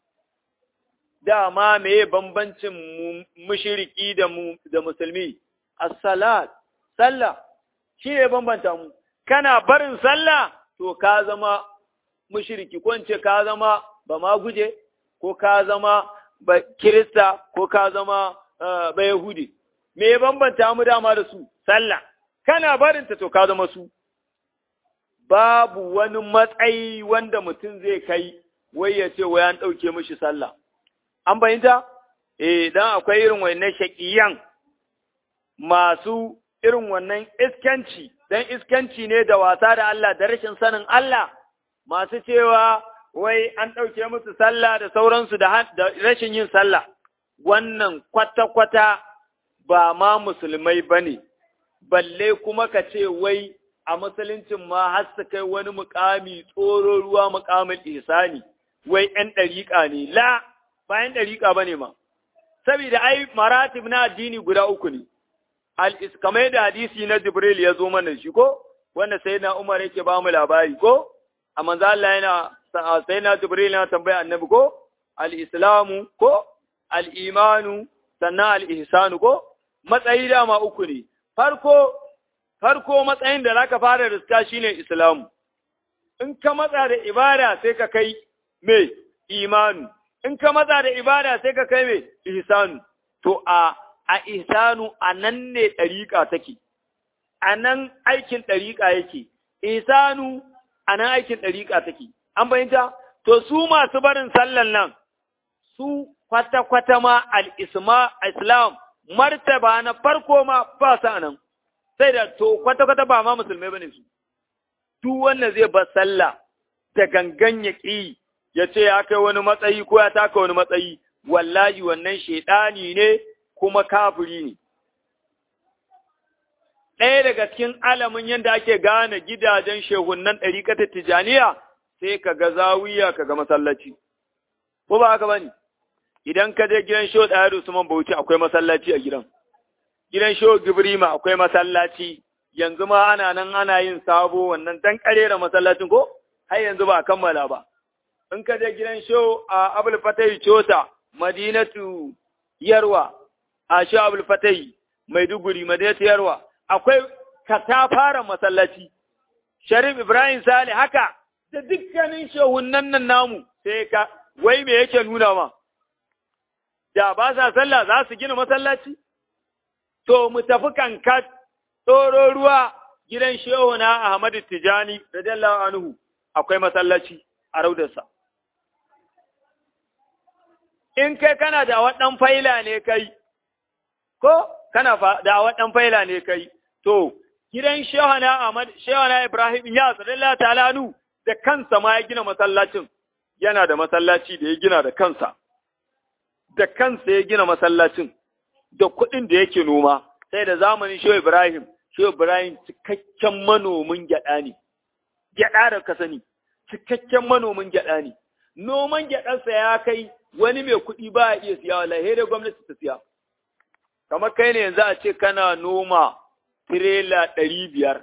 dama meye bambancin mushriki da mu da musulmi as-salat sallah shi ne bambanta mu kana barin sallah to ka zama mushriki ko in ce ka zama ba ma guje ko ka zama ba kirista ko ka zama ba yahudi me ya bambanta mu dama da su sallah kana barinta to ka zama su babu wani matsayi wanda mutum zai kai wai ya ce wai an ɗauke mishi sallah an fahimta eh dan akwai irin wannan shaƙiyan masu irin wannan iskanci dan iskanci ne da wasa da Allah da rashin sanin Allah masu cewa wai an ɗauke musu sallah da sauransu da rashin yin sallah wannan kwata-kwata ba ma musulmai ba ne, balle kuma ka ce wai a musuluncin ma har su kai wani mukami tsoro ruwa mukamin ihsani wai ‘yan ɗariƙa ne, la ba ‘yan ɗariƙa ba ne ma, saboda ai maratib na addini guda uku ne, kamar da hadisi na Jibril ya zo mana shi ko, wanda sai na Umar yake ba mu labari ko, a manzo Allah yana sai na Jibril yana tambaya annabi ko, al-islamu ko, al-imanu sannan al-ihsanu ko, matsayi dama uku ne, farko, farko matsayin da zaka fara riska shine Islamu, in ka matsa da ibada sai ka kai me imanu, in ka matsa da ibada sai ka kai me ihsanu, to a, a ihsanu a nan ne ɗariƙa take, a nan aikin ɗariƙa yake, ihsanu a nan aikin ɗariƙa take, an bayanta? To su masu barin sallan nan, su kwata-kwata ma al-islam martaba na farko ma ba sa nan sai da to kwata-kwata ba ma musulmai bane su duk wanda zai bar sallah da gangan ya ƙi ya ce ya kai wani matsayi ko ya taka wani matsayi wallahi wannan shaidani ne kuma kafiri ne ɗaya daga cikin alamin yadda ake gane gidajen shehunan ɗariƙatar tijaniya sai ka ga zawiya ka ga masallaci ko ba haka bane idan ka je gidan sho ɗaya da Usman Bauchi akwai masallaci a gidan. Gidan sho Gibrima akwai masallaci, yanzu ma ana nan ana yin sabo wannan dan da masallacin ko? Har yanzu ba a kammala ba. In ka je gidan sho a Abul Fatai Chota, Madinatu Yarwa, a sho Abul Fatai Maiduguri, Madinatu Yarwa, akwai katafaren masallaci. Sharif Ibrahim Sale haka, da dukkanin shehunan nan namu sai ka, wai me yake nuna ma? da ba sa sallah za su gina masallaci? To, mu tafi kankat, tsoro ruwa gidan shehu na Ahmadu Tijani, da Dalla Anuhu, akwai masallaci a raudarsa. In kai kana da waɗan faila ne kai, ko kana da waɗan faila ne kai, to, gidan shehu na Ahmad, shehu na Ibrahim ya Dalla Talanu da kansa ma ya gina masallacin, yana da masallaci da ya gina da kansa. da kansa ya gina masallacin da kuɗin da yake noma sai da zamanin Shehu Ibrahim Shehu Ibrahim cikakken manomin gyaɗa ne gyaɗa da ka sani cikakken manomin gyaɗa ne noman gyaɗarsa ya kai wani mai kuɗi ba ya iya siya wallahi da gwamnati ta siya kamar kai ne yanzu a ce kana noma tirela ɗari biyar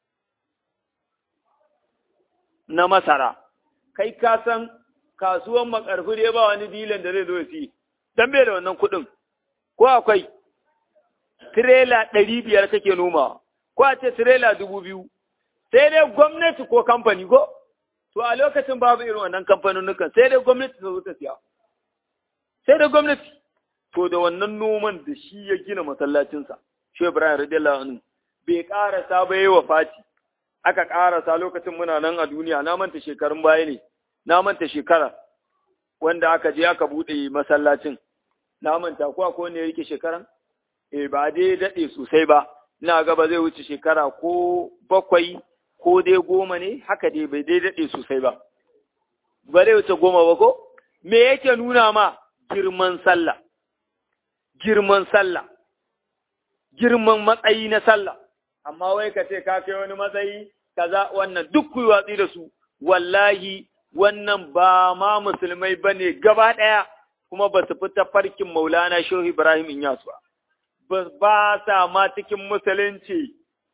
na masara kai ka san kasuwan makarfi dai ba wani dilan da zai zo ya siye dan bai da wannan kuɗin, ko akwai tirela ɗari biyar kake nomawa, ko a ce tirela dubu biyu, sai dai gwamnati ko kamfani ko? To a lokacin babu irin wannan kamfanonukan sai dai gwamnati ta zo ta siya. Sai dai gwamnati, to da wannan noman da shi ya gina masallacinsa, shi Ibrahim radiyallahu anhu bai ƙarasa ba yi wa fati, aka ƙarasa lokacin muna nan a duniya, na manta shekarun baya ne, na manta shekara. wanda aka je aka buɗe masallacin na manta ko akwai ne yake shekaran eh ba dai daɗe sosai ba ina ga ba zai wuce shekara ko bakwai ko dai goma ne haka dai bai dai daɗe sosai ba ba zai wuce goma ba ko me yake nuna ma girman sallah girman sallah girman matsayi na sallah amma wai ka ce ka kai wani matsayi kaza wannan duk ku watsi da su wallahi wannan ba ma musulmai ba ne gaba ɗaya kuma ba su fita farkin maulana shehu ibrahim inyasu ba ba sa ma cikin musulunci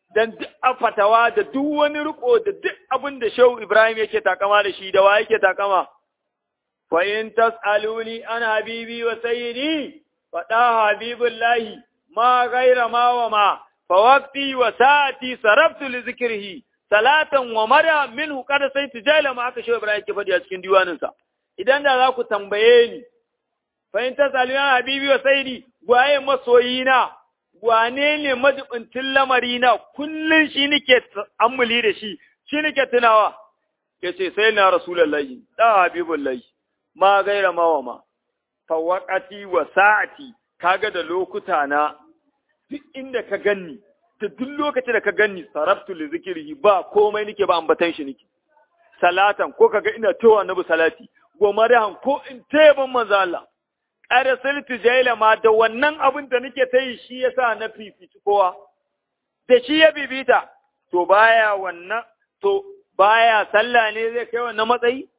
dan duk fatawa da duk wani riko da duk abin da Shehu Ibrahim yake takama da shi da wa yake takama fa in tasaluni an habibi wa sayyidi fa da habibullahi ma ghaira ma wa ma fa waqti wa sa'ati saraftu li zikrihi salatan wa mada minhu kada sai tijala ma aka Shehu Ibrahim yake faɗi a cikin diwanin sa idan da za ku tambaye ni fa in tasaluni an habibi wa sayyidi waye masoyina wane ne majibincin lamari na kullum shi nike ammuli da shi shi nike tunawa ya ce sai na rasulallahi da habibullahi ma gaira mawa ma fawaqati wa sa'ati kaga da lokuta na duk inda ka ganni da duk lokacin da ka ganni sarabtu li zikrihi ba komai nike ba ambatan shi nike salatan ko kaga ina towa annabi salati gomarahan ko in tayyaban manzo Allah arsaltu jaila ma da wannan abin da nake ta yi shi yasa na fifici kowa da shi ya bibita to baya wannan to baya sallah ne zai kai wannan matsayi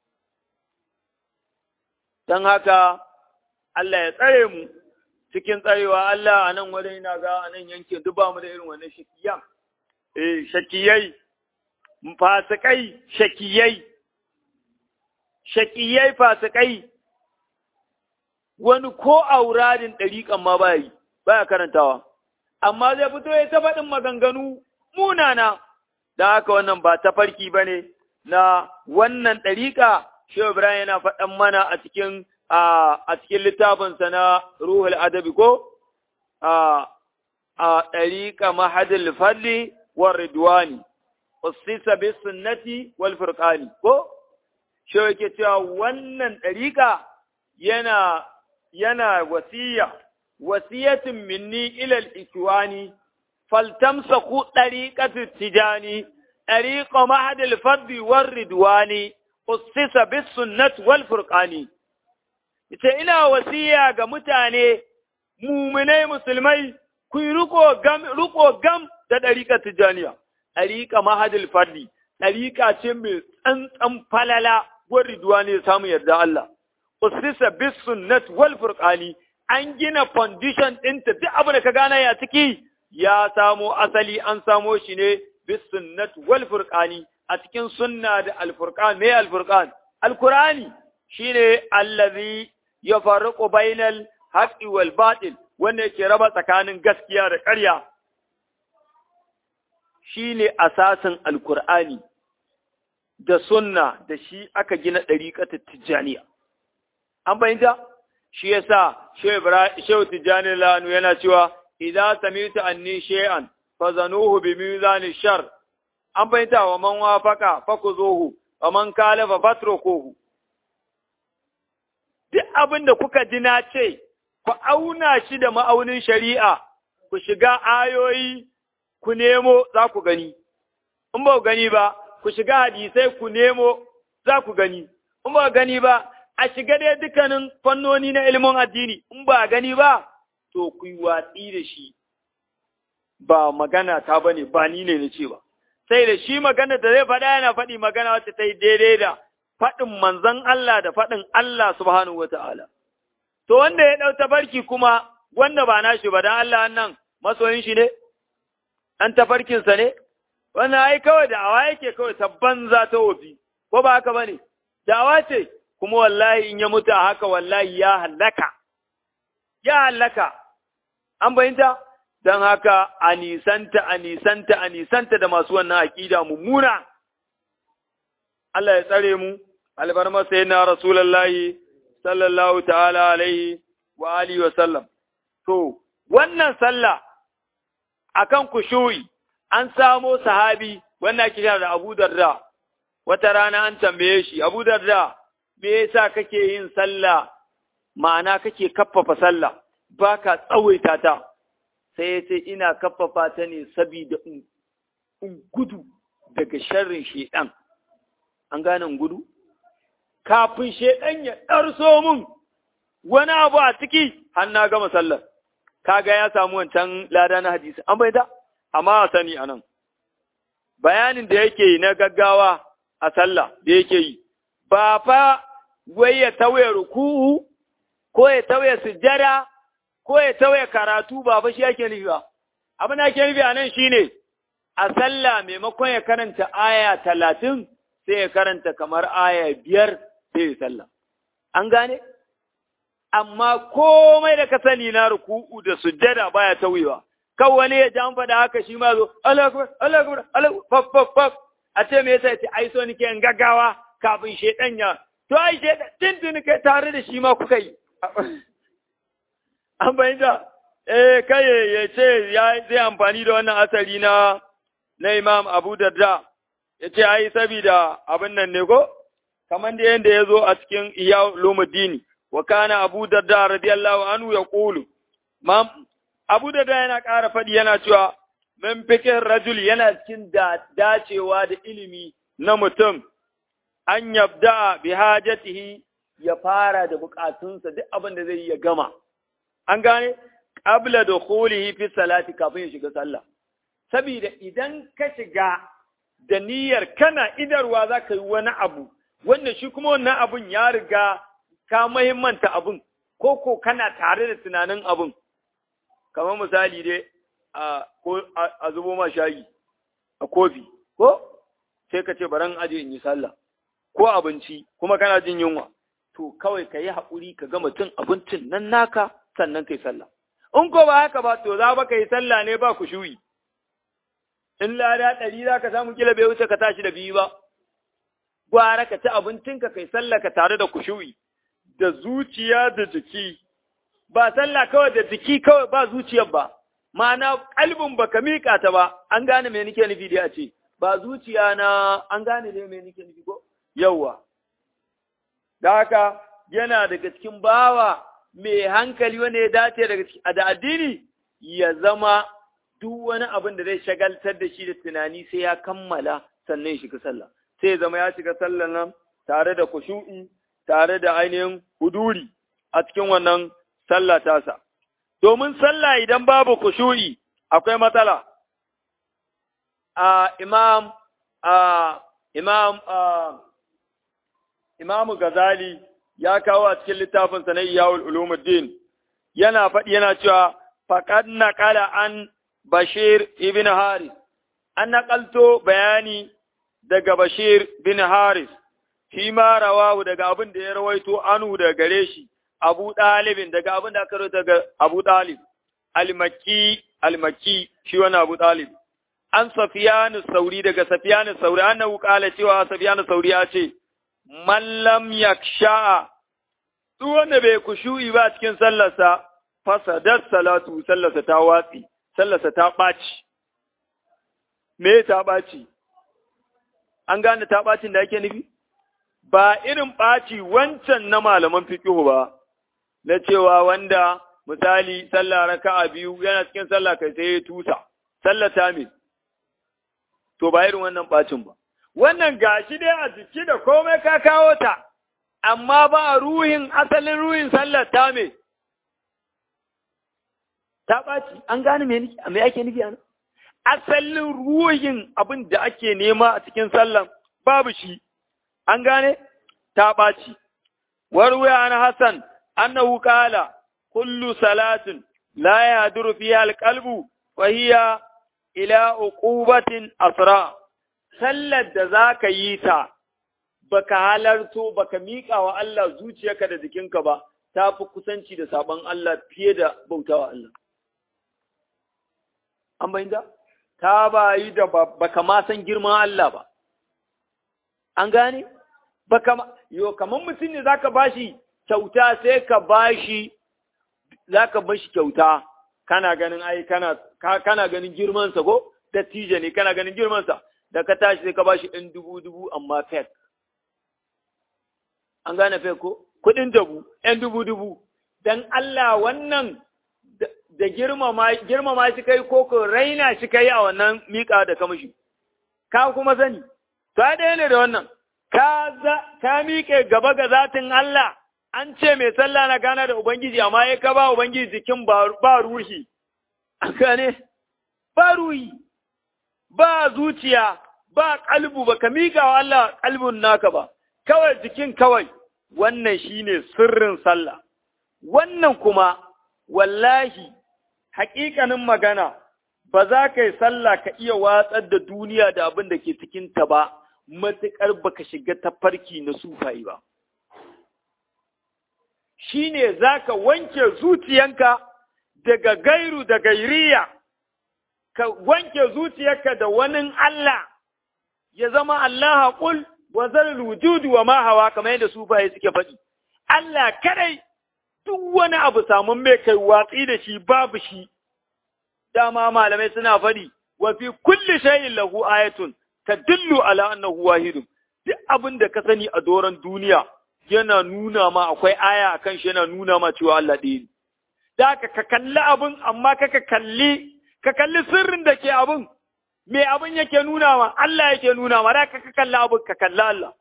dan haka Allah ya tsare mu cikin tsarewa Allah a nan wurin ina ga a nan yankin duk ba mu da irin wannan shakiyan eh shakiyai fasikai shakiyai shakiyai fasikai wani ko auradin ɗariƙan ma ba yi, ba karantawa, amma zai fito ya ta faɗin maganganu munana, da haka wannan ba tafarki ba ne na wannan ɗariƙa, Shehu Ibrahim yana faɗan mana a cikin a cikin littafinsa na Ruhul Adabi ko a ɗariƙa mahadil fadli wa ridwani, usisa bis sunnati wal furqani ko Shehu yake cewa wannan ɗariƙa yana yana wasiya, wasiyatin minni ilal ikiwani, faltamsaku ɗariƙatu tijani, ɗariƙa mahadil fardi war ridwani, ussisa bis sunnat wal furqani. Ita ina wasiya ga mutane, muminai musulmai, ku yi riko gam, riko gam da ɗariƙa tijaniya, ɗariƙa mahadil fardi, ɗariƙa ce mai tsantsan falala, war ridwani ya samu yarda Allah. usisa bis sunnat wal furqani an gina foundation ɗinta duk abin da ka gana ya ciki ya samo asali an samo shi ne bis sunnat wal furqani a cikin sunna da al furqan me al furqan al qur'ani shine allazi yafarqu bainal haqqi wal batil wanda yake raba tsakanin gaskiya da ƙarya shine asasin al qur'ani da sunna da shi aka gina ɗariƙatar tijjaniya an fahimta shi yasa shehu tijjani lanu yana cewa idan samitu anni shay'an fazanuhu bi mizani shar an fahimta wa man wafaka fakuzuhu wa man kalafa fatrukuhu duk abin da kuka ji na ce ku auna shi da ma'aunin shari'a ku shiga ayoyi ku nemo za ku gani in ba ku gani ba ku shiga hadisai ku nemo za ku gani in ba gani ba a shiga dai dukkanin fannoni na ilimin addini in ba gani ba to ku yi watsi da shi ba magana ta bane ba ni ne na ce ba sai da shi magana da zai faɗa yana faɗi magana wacce ta yi daidai da faɗin manzon Allah da faɗin Allah subhanahu wa ta'ala. To wanda ya ɗau tafarki kuma wanda ba nashi ba don Allah nan masoyin shi ne, ɗan tafarkinsa ne, wannan ai kawai da awa yake kawai ta banza ta wofi, ko ba haka ba ne, da'awa ce, kuma wallahi in ya mutu a haka wallahi ya hallaka, ya hallaka, an bayinta? Don haka a nisanta, a nisanta, a nisanta da masu wannan aƙida mummuna. Allah ya tsare mu, albarmar sai na Rasulallahi, sallallahu ta'ala alaihi wa alihi wa sallam. To, wannan sallah akan kushuyi an samo sahabi wannan kira da Abu Darda, wata rana an tambaye shi, Abu Darda, me yasa kake yin sallah, ma'ana kake kaffafa sallah, ba ka tsawaita ta, sai ya ce ina kaffafa ta ne saboda in gudu daga sharrin shedan. An gane gudu? Kafin shedan ya ɗarso mun wani abu a ciki, har na gama sallar. Kaga ya samu wancan lada na hadisi, an bai da? amma a sani a nan, bayanin da yake yi na gaggawa a sallah da yake yi, ba fa wai ya tauye ruku'u, ko ya tauye sujjada, ko ya tauye karatu ba fa shi yake nufi ba. Abin da yake nufi a nan shi ne, a sallah maimakon ya karanta aya talatin sai ya karanta kamar aya biyar sai ya sallah. An gane? Amma komai da ka sani na ruku'u da sujjada baya tauyewa. Kan wani ya jan faɗa haka shi ma zo, Allah akbar, Allah akbar, Allah faf faf faf. A ce me yasa ya ce ai so nake in gaggawa kafin shedan ya. To ai shedan tuntuni kai tare da shi ma kuka yi. An bayyana eh kai ya ce ya zai amfani da wannan asali na na Imam Abu Darda ya ce ai sabida abin nan ne ko kamar da yanda ya zo a cikin Iya Lumuddini wa kana Abu Darda radiyallahu anhu ya qulu mam Abu Darda yana ƙara faɗi yana cewa min fikin rajul yana cikin da dacewa da ilimi na mutum an yabda bi hajatihi ya fara da bukatunsa duk abin da zai yi ya gama an gane qabla dukhulihi fi salati kafin ya shiga sallah saboda idan ka shiga da niyyar kana idarwa za ka yi wani abu wanda shi kuma wannan abun ya riga ka muhimmanta abun ko ko kana tare da tunanin abun kamar misali dai a ko a zubo ma shayi a kofi ko sai ka ce baran aje in yi sallah ko abinci kuma kana jin yunwa to kawai ka yi haƙuri ka gama cin abincin nan naka sannan kai sallah in ko ba haka ba to za ba ka yi sallah ne ba ku shuyi in lada ɗari za ka samu kila bai wuce ka tashi da biyu ba gwara ka ci abincinka kai sallah ka tare da kushuyi da zuciya da jiki ba sallah kawai da jiki kawai ba zuciyar ba ma'ana kalbin baka miƙa ta ba an gane me nake nufi dai a ce ba zuciya na an gane ne me nake nufi ko yawwa da haka yana daga cikin bawa mai hankali wanda ya dace daga da addini ya zama duk wani abin da zai shagaltar da shi da tunani sai ya kammala sannan ya shiga sallah sai ya zama ya shiga sallah nan tare da kushu'i tare da ainihin huduri a cikin wannan sallah tasa domin sallah idan babu kushu'i akwai matsala a imam a imam a Imam Gazali ya kawo a cikin littafinsa na Iyawul Ulumuddin yana faɗi yana cewa faqad naqala an Bashir ibn Haris an naƙalto bayani daga Bashir bin Haris shi ma rawahu daga abin da ya rawaito anu daga gare shi Abu Dalibin daga abin da aka rawaito daga Abu Dalib al-Makki al-Makki shi wani Abu Dalib an Safiyanu Sauri daga Safiyanu Sauri annahu qala cewa Safiyanu Sauri ya ce mallam yaksha duk wanda bai kushu'i ba cikin sallarsa fasadat salatu sallarsa ta watsi sallarsa ta ɓaci me ta ɓaci an gane ta ɓacin da ake nufi ba irin ɓaci wancan na malaman fiqhu ba na cewa wanda misali sallah raka'a biyu yana cikin sallah kai sai ya tusa sallah ta me to ba irin wannan ɓacin ba wannan gashi dai a jiki da komai ka kawo ta, amma ba ruhin asalin ruhin sallar ta me, ta ɓaci, an gane me ake nufi ana? Asalin ruhin abin da ake nema a cikin sallar babu shi, an gane? Ta ɓaci. Warwaya an Hassan, annahu kala, kullu salatin la ya fiha alqalbu fa hiya ila uqubatin asra' sallar da za ka yi ta baka halarto baka miƙa wa Allah zuciyarka da jikinka ba ta fi kusanci da sabon Allah fiye da bautawa Allah. An bayyanta? Ta bayi da baka ma san girman Allah ba. An gane? Baka ma, yo, kamar mutum ne za ka bashi kyauta sai ka bashi, za ka bashi kyauta, kana ganin ai, kana, kana ganin girmansa ko? Dattijo ne, kana ganin girmansa. da ka tashi sai ka bashi ɗin dubu dubu amma fek. An gane fek ko? Kuɗin dabu, ‘yan dubu dubu, don Allah wannan da girmama shi kai ko ko raina shi kai a wannan miƙa da kamashi. Ka kuma sani, ta ɗaya ne da wannan, ka miƙe gaba ga zatin Allah, an ce mai sallah na gana da Ubangiji, amma ya ka ba Ubangiji jikin ba ruhi. An gane? Ba ruhi. ba zuciya, ba kalbu, ba ka miƙa wa Allah kalbun naka ba, kawai jikin kawai, wannan shi ne sirrin sallah. Wannan kuma, wallahi, haƙiƙanin magana, ba za ka yi sallah ka iya watsar da duniya da abin da ke cikinta ba, matuƙar ba ka shiga tafarki na sufayi ba. Shi ne za ka wanke zuciyanka daga gairu da gairiya, ka wanke zuciyarka da wani Allah, ya zama Allah haƙul wa zarar wujudu wa ma hawa kamar yadda sufaye suke faɗi. Allah kadai duk wani abu samun mai kai watsi da shi babu shi. dama malamai suna faɗi wa fi kulli shay'in lahu ayatun tadullu ala annahu wahidun duk abin da ka sani a doron duniya yana nuna ma akwai aya akan shi yana nuna ma cewa Allah ɗaya ne da ka ka kalli abin amma ka ka kalli ka kalli sirrin da ke abin me abin yake nuna ma Allah yake nuna ma da ka ka kalli abin ka kalli Allah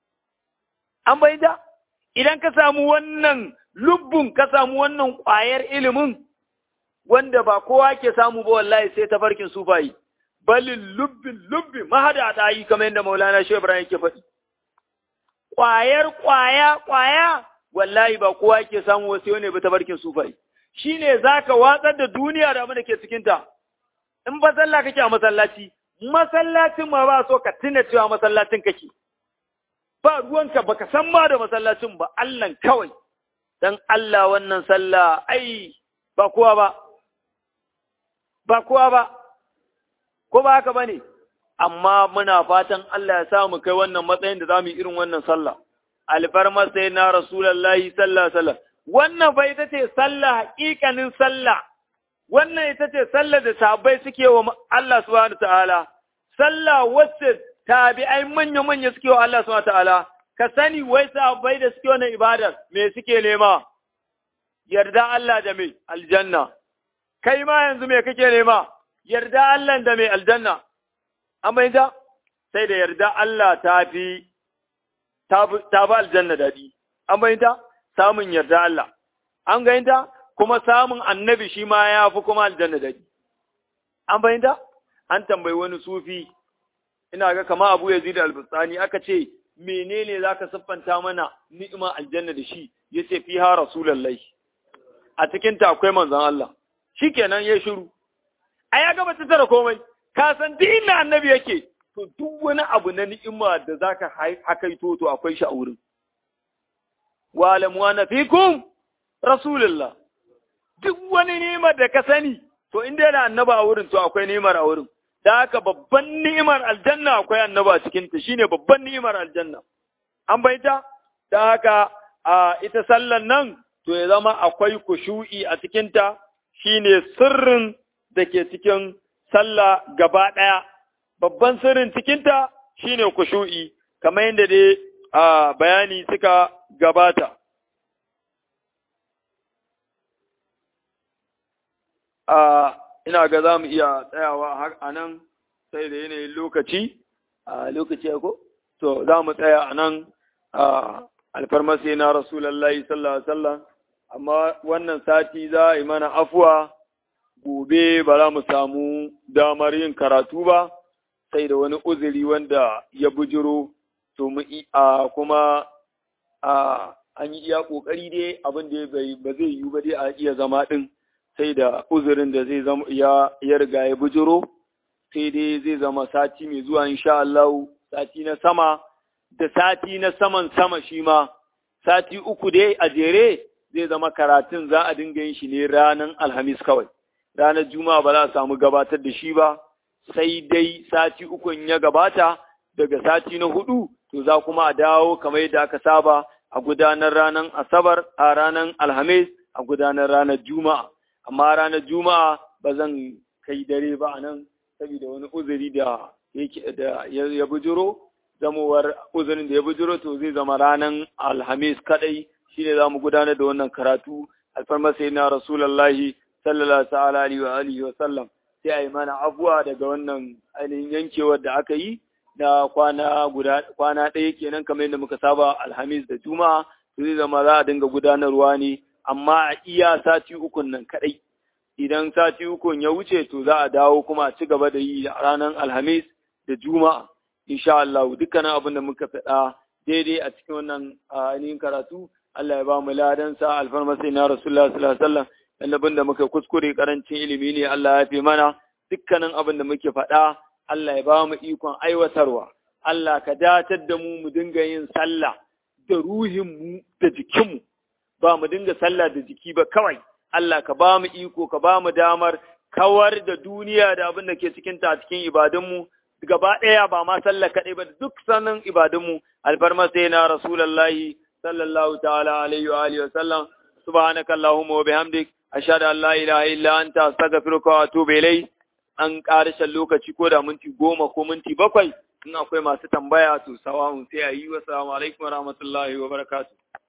an bayyana idan ka samu wannan lubbun ka samu wannan ƙwayar ilimin wanda ba kowa ke samu ba wallahi sai ta farkin sufayi balin lubbin lubbi mahada da yi kamar yadda maulana shi ibrahim yake faɗi ƙwayar ƙwaya ƙwaya wallahi ba kowa ke samu wasu yau ne ba ta farkin sufayi shine zaka watsar da duniya da abin da ke cikin ta in ba sallah kake a masallaci masallacin ma ba so ka tuna cewa masallacin kake ba ruwanka baka san ma da masallacin ba Allah kawai dan Allah wannan sallah ai ba kowa ba ba kowa ba, ko ba haka ba ne, amma muna fatan Allah ya samu kai wannan matsayin da za mu yi irin wannan sallah. Alfarmar sai na Rasulallahi sallah sallah. Wannan fa ita ce sallah haƙiƙanin sallah, wannan ita ce sallah da sabai suke wa Allah subhanahu ta'ala, sallah wacce tabi'ai manya-manya suke wa Allah subhanahu ta'ala, ka sani wai sabai da suke wannan ibadar me suke nema, yarda Allah da mai aljanna. kai ma yanzu me kake nema yarda Allah da mai aljanna an bayyana sai da yarda Allah ta fi ta ba aljanna dadi an bayyana samun yarda Allah an gayyanta kuma samun annabi shi ma ya fi kuma aljanna dadi an bayyana an tambayi wani sufi ina ga kama Abu Yazid al-Bustani aka ce menene zaka siffanta mana ni'ima aljanna da shi yace fiha rasulullahi a cikin ta akwai manzon Allah shi kenan ya shiru, a ya gaba ta tara komai, ka san duk inda annabi yake, to duk wani abu na ni'ima da za ka hakaito to akwai shi a wurin. Wa alamuwa na fikum Rasulullah, duk wani ni'imar da ka sani, to in dai da annaba a wurin to akwai ni'imar a wurin. Da haka babban ni'imar aljanna akwai annaba a cikinta, shine babban ni'imar aljanna. An baita? Da haka a ita sallan nan, to ya zama akwai kushu'i a cikinta, shi ne sirrin da ke cikin sallah gaba ɗaya, babban sirrin cikinta shi ne kushu'i, kamar yadda dai a bayani suka gabata. A ina ga za mu iya tsayawa har a nan sai da yanayin lokaci, a lokaci ko? To, za mu tsaya a nan alfarmasi na Rasulallah sallallahu Alaihi wasallam. amma wannan sati za a yi mana afuwa gobe ba za mu samu damar yin karatu ba sai da wani uzuri wanda ya bujiro to mu a kuma a an yi iya kokari dai abin da ba zai yiwu ba dai a iya zama din sai da uzurin da zai zama ya ya riga ya bujiro sai dai zai zama sati mai zuwa insha Allah sati na sama da sati na saman sama shi ma sati uku dai a jere zai zama karatun za a dinga yin shi ne ranar Alhamis kawai. Ranar Juma'a ba za a samu gabatar da shi ba, sai dai sati ukun ya gabata daga sati na hudu, to za kuma a dawo kamar yadda aka saba a gudanar ranar Asabar a ranar Alhamis a gudanar ranar Juma'a. Amma ranar Juma'a ba zan kai dare ba a nan, saboda wani uzuri da da ya bujiro, zamowar uzurin da ya bujiro to zai zama ranar Alhamis kadai shi ne za mu gudanar da wannan karatu alfarmar sai na rasulallahi sallallahu alaihi wa alihi wa sallam sai a yi mana abuwa daga wannan ainihin yankewar da aka yi na kwana guda kwana ɗaya kenan kamar yadda muka saba alhamis da juma'a to zai zama za a dinga gudanarwa ne amma a iya sati ukun nan kaɗai idan sati ukun ya wuce to za a dawo kuma a ci gaba da yi a ranar alhamis da juma'a insha Allah dukkanin abin da muka faɗa daidai a cikin wannan ainihin karatu Allah ya ba mu ladansa alfarma sai na Rasulullah sallallahu alaihi wasallam annabin da muka kuskure karancin ilimi ne Allah ya fi mana dukkanin abin da muke faɗa Allah ya ba mu ikon aiwatarwa Allah ka datar da mu mu dinga yin sallah da ruhinmu da jikinmu ba mu dinga sallah da jiki ba kawai Allah ka ba mu iko ka ba mu damar kawar da duniya da abin da ke cikin ta cikin ibadunmu gaba ɗaya ba ma sallah kaɗai ba duk sanin ibadunmu alfarma sai na rasulullahi sallallahu ta'ala alaihi wa alihi wa sallam subhanaka allahumma wa bihamdik ashhadu an la ilaha illa anta astaghfiruka wa atubu ilayk an ƙarshen lokaci ko da minti goma ko minti bakwai in akwai masu tambaya to sawa'un sai a yi wa salamu alaikum wa rahmatullahi wa barakatuh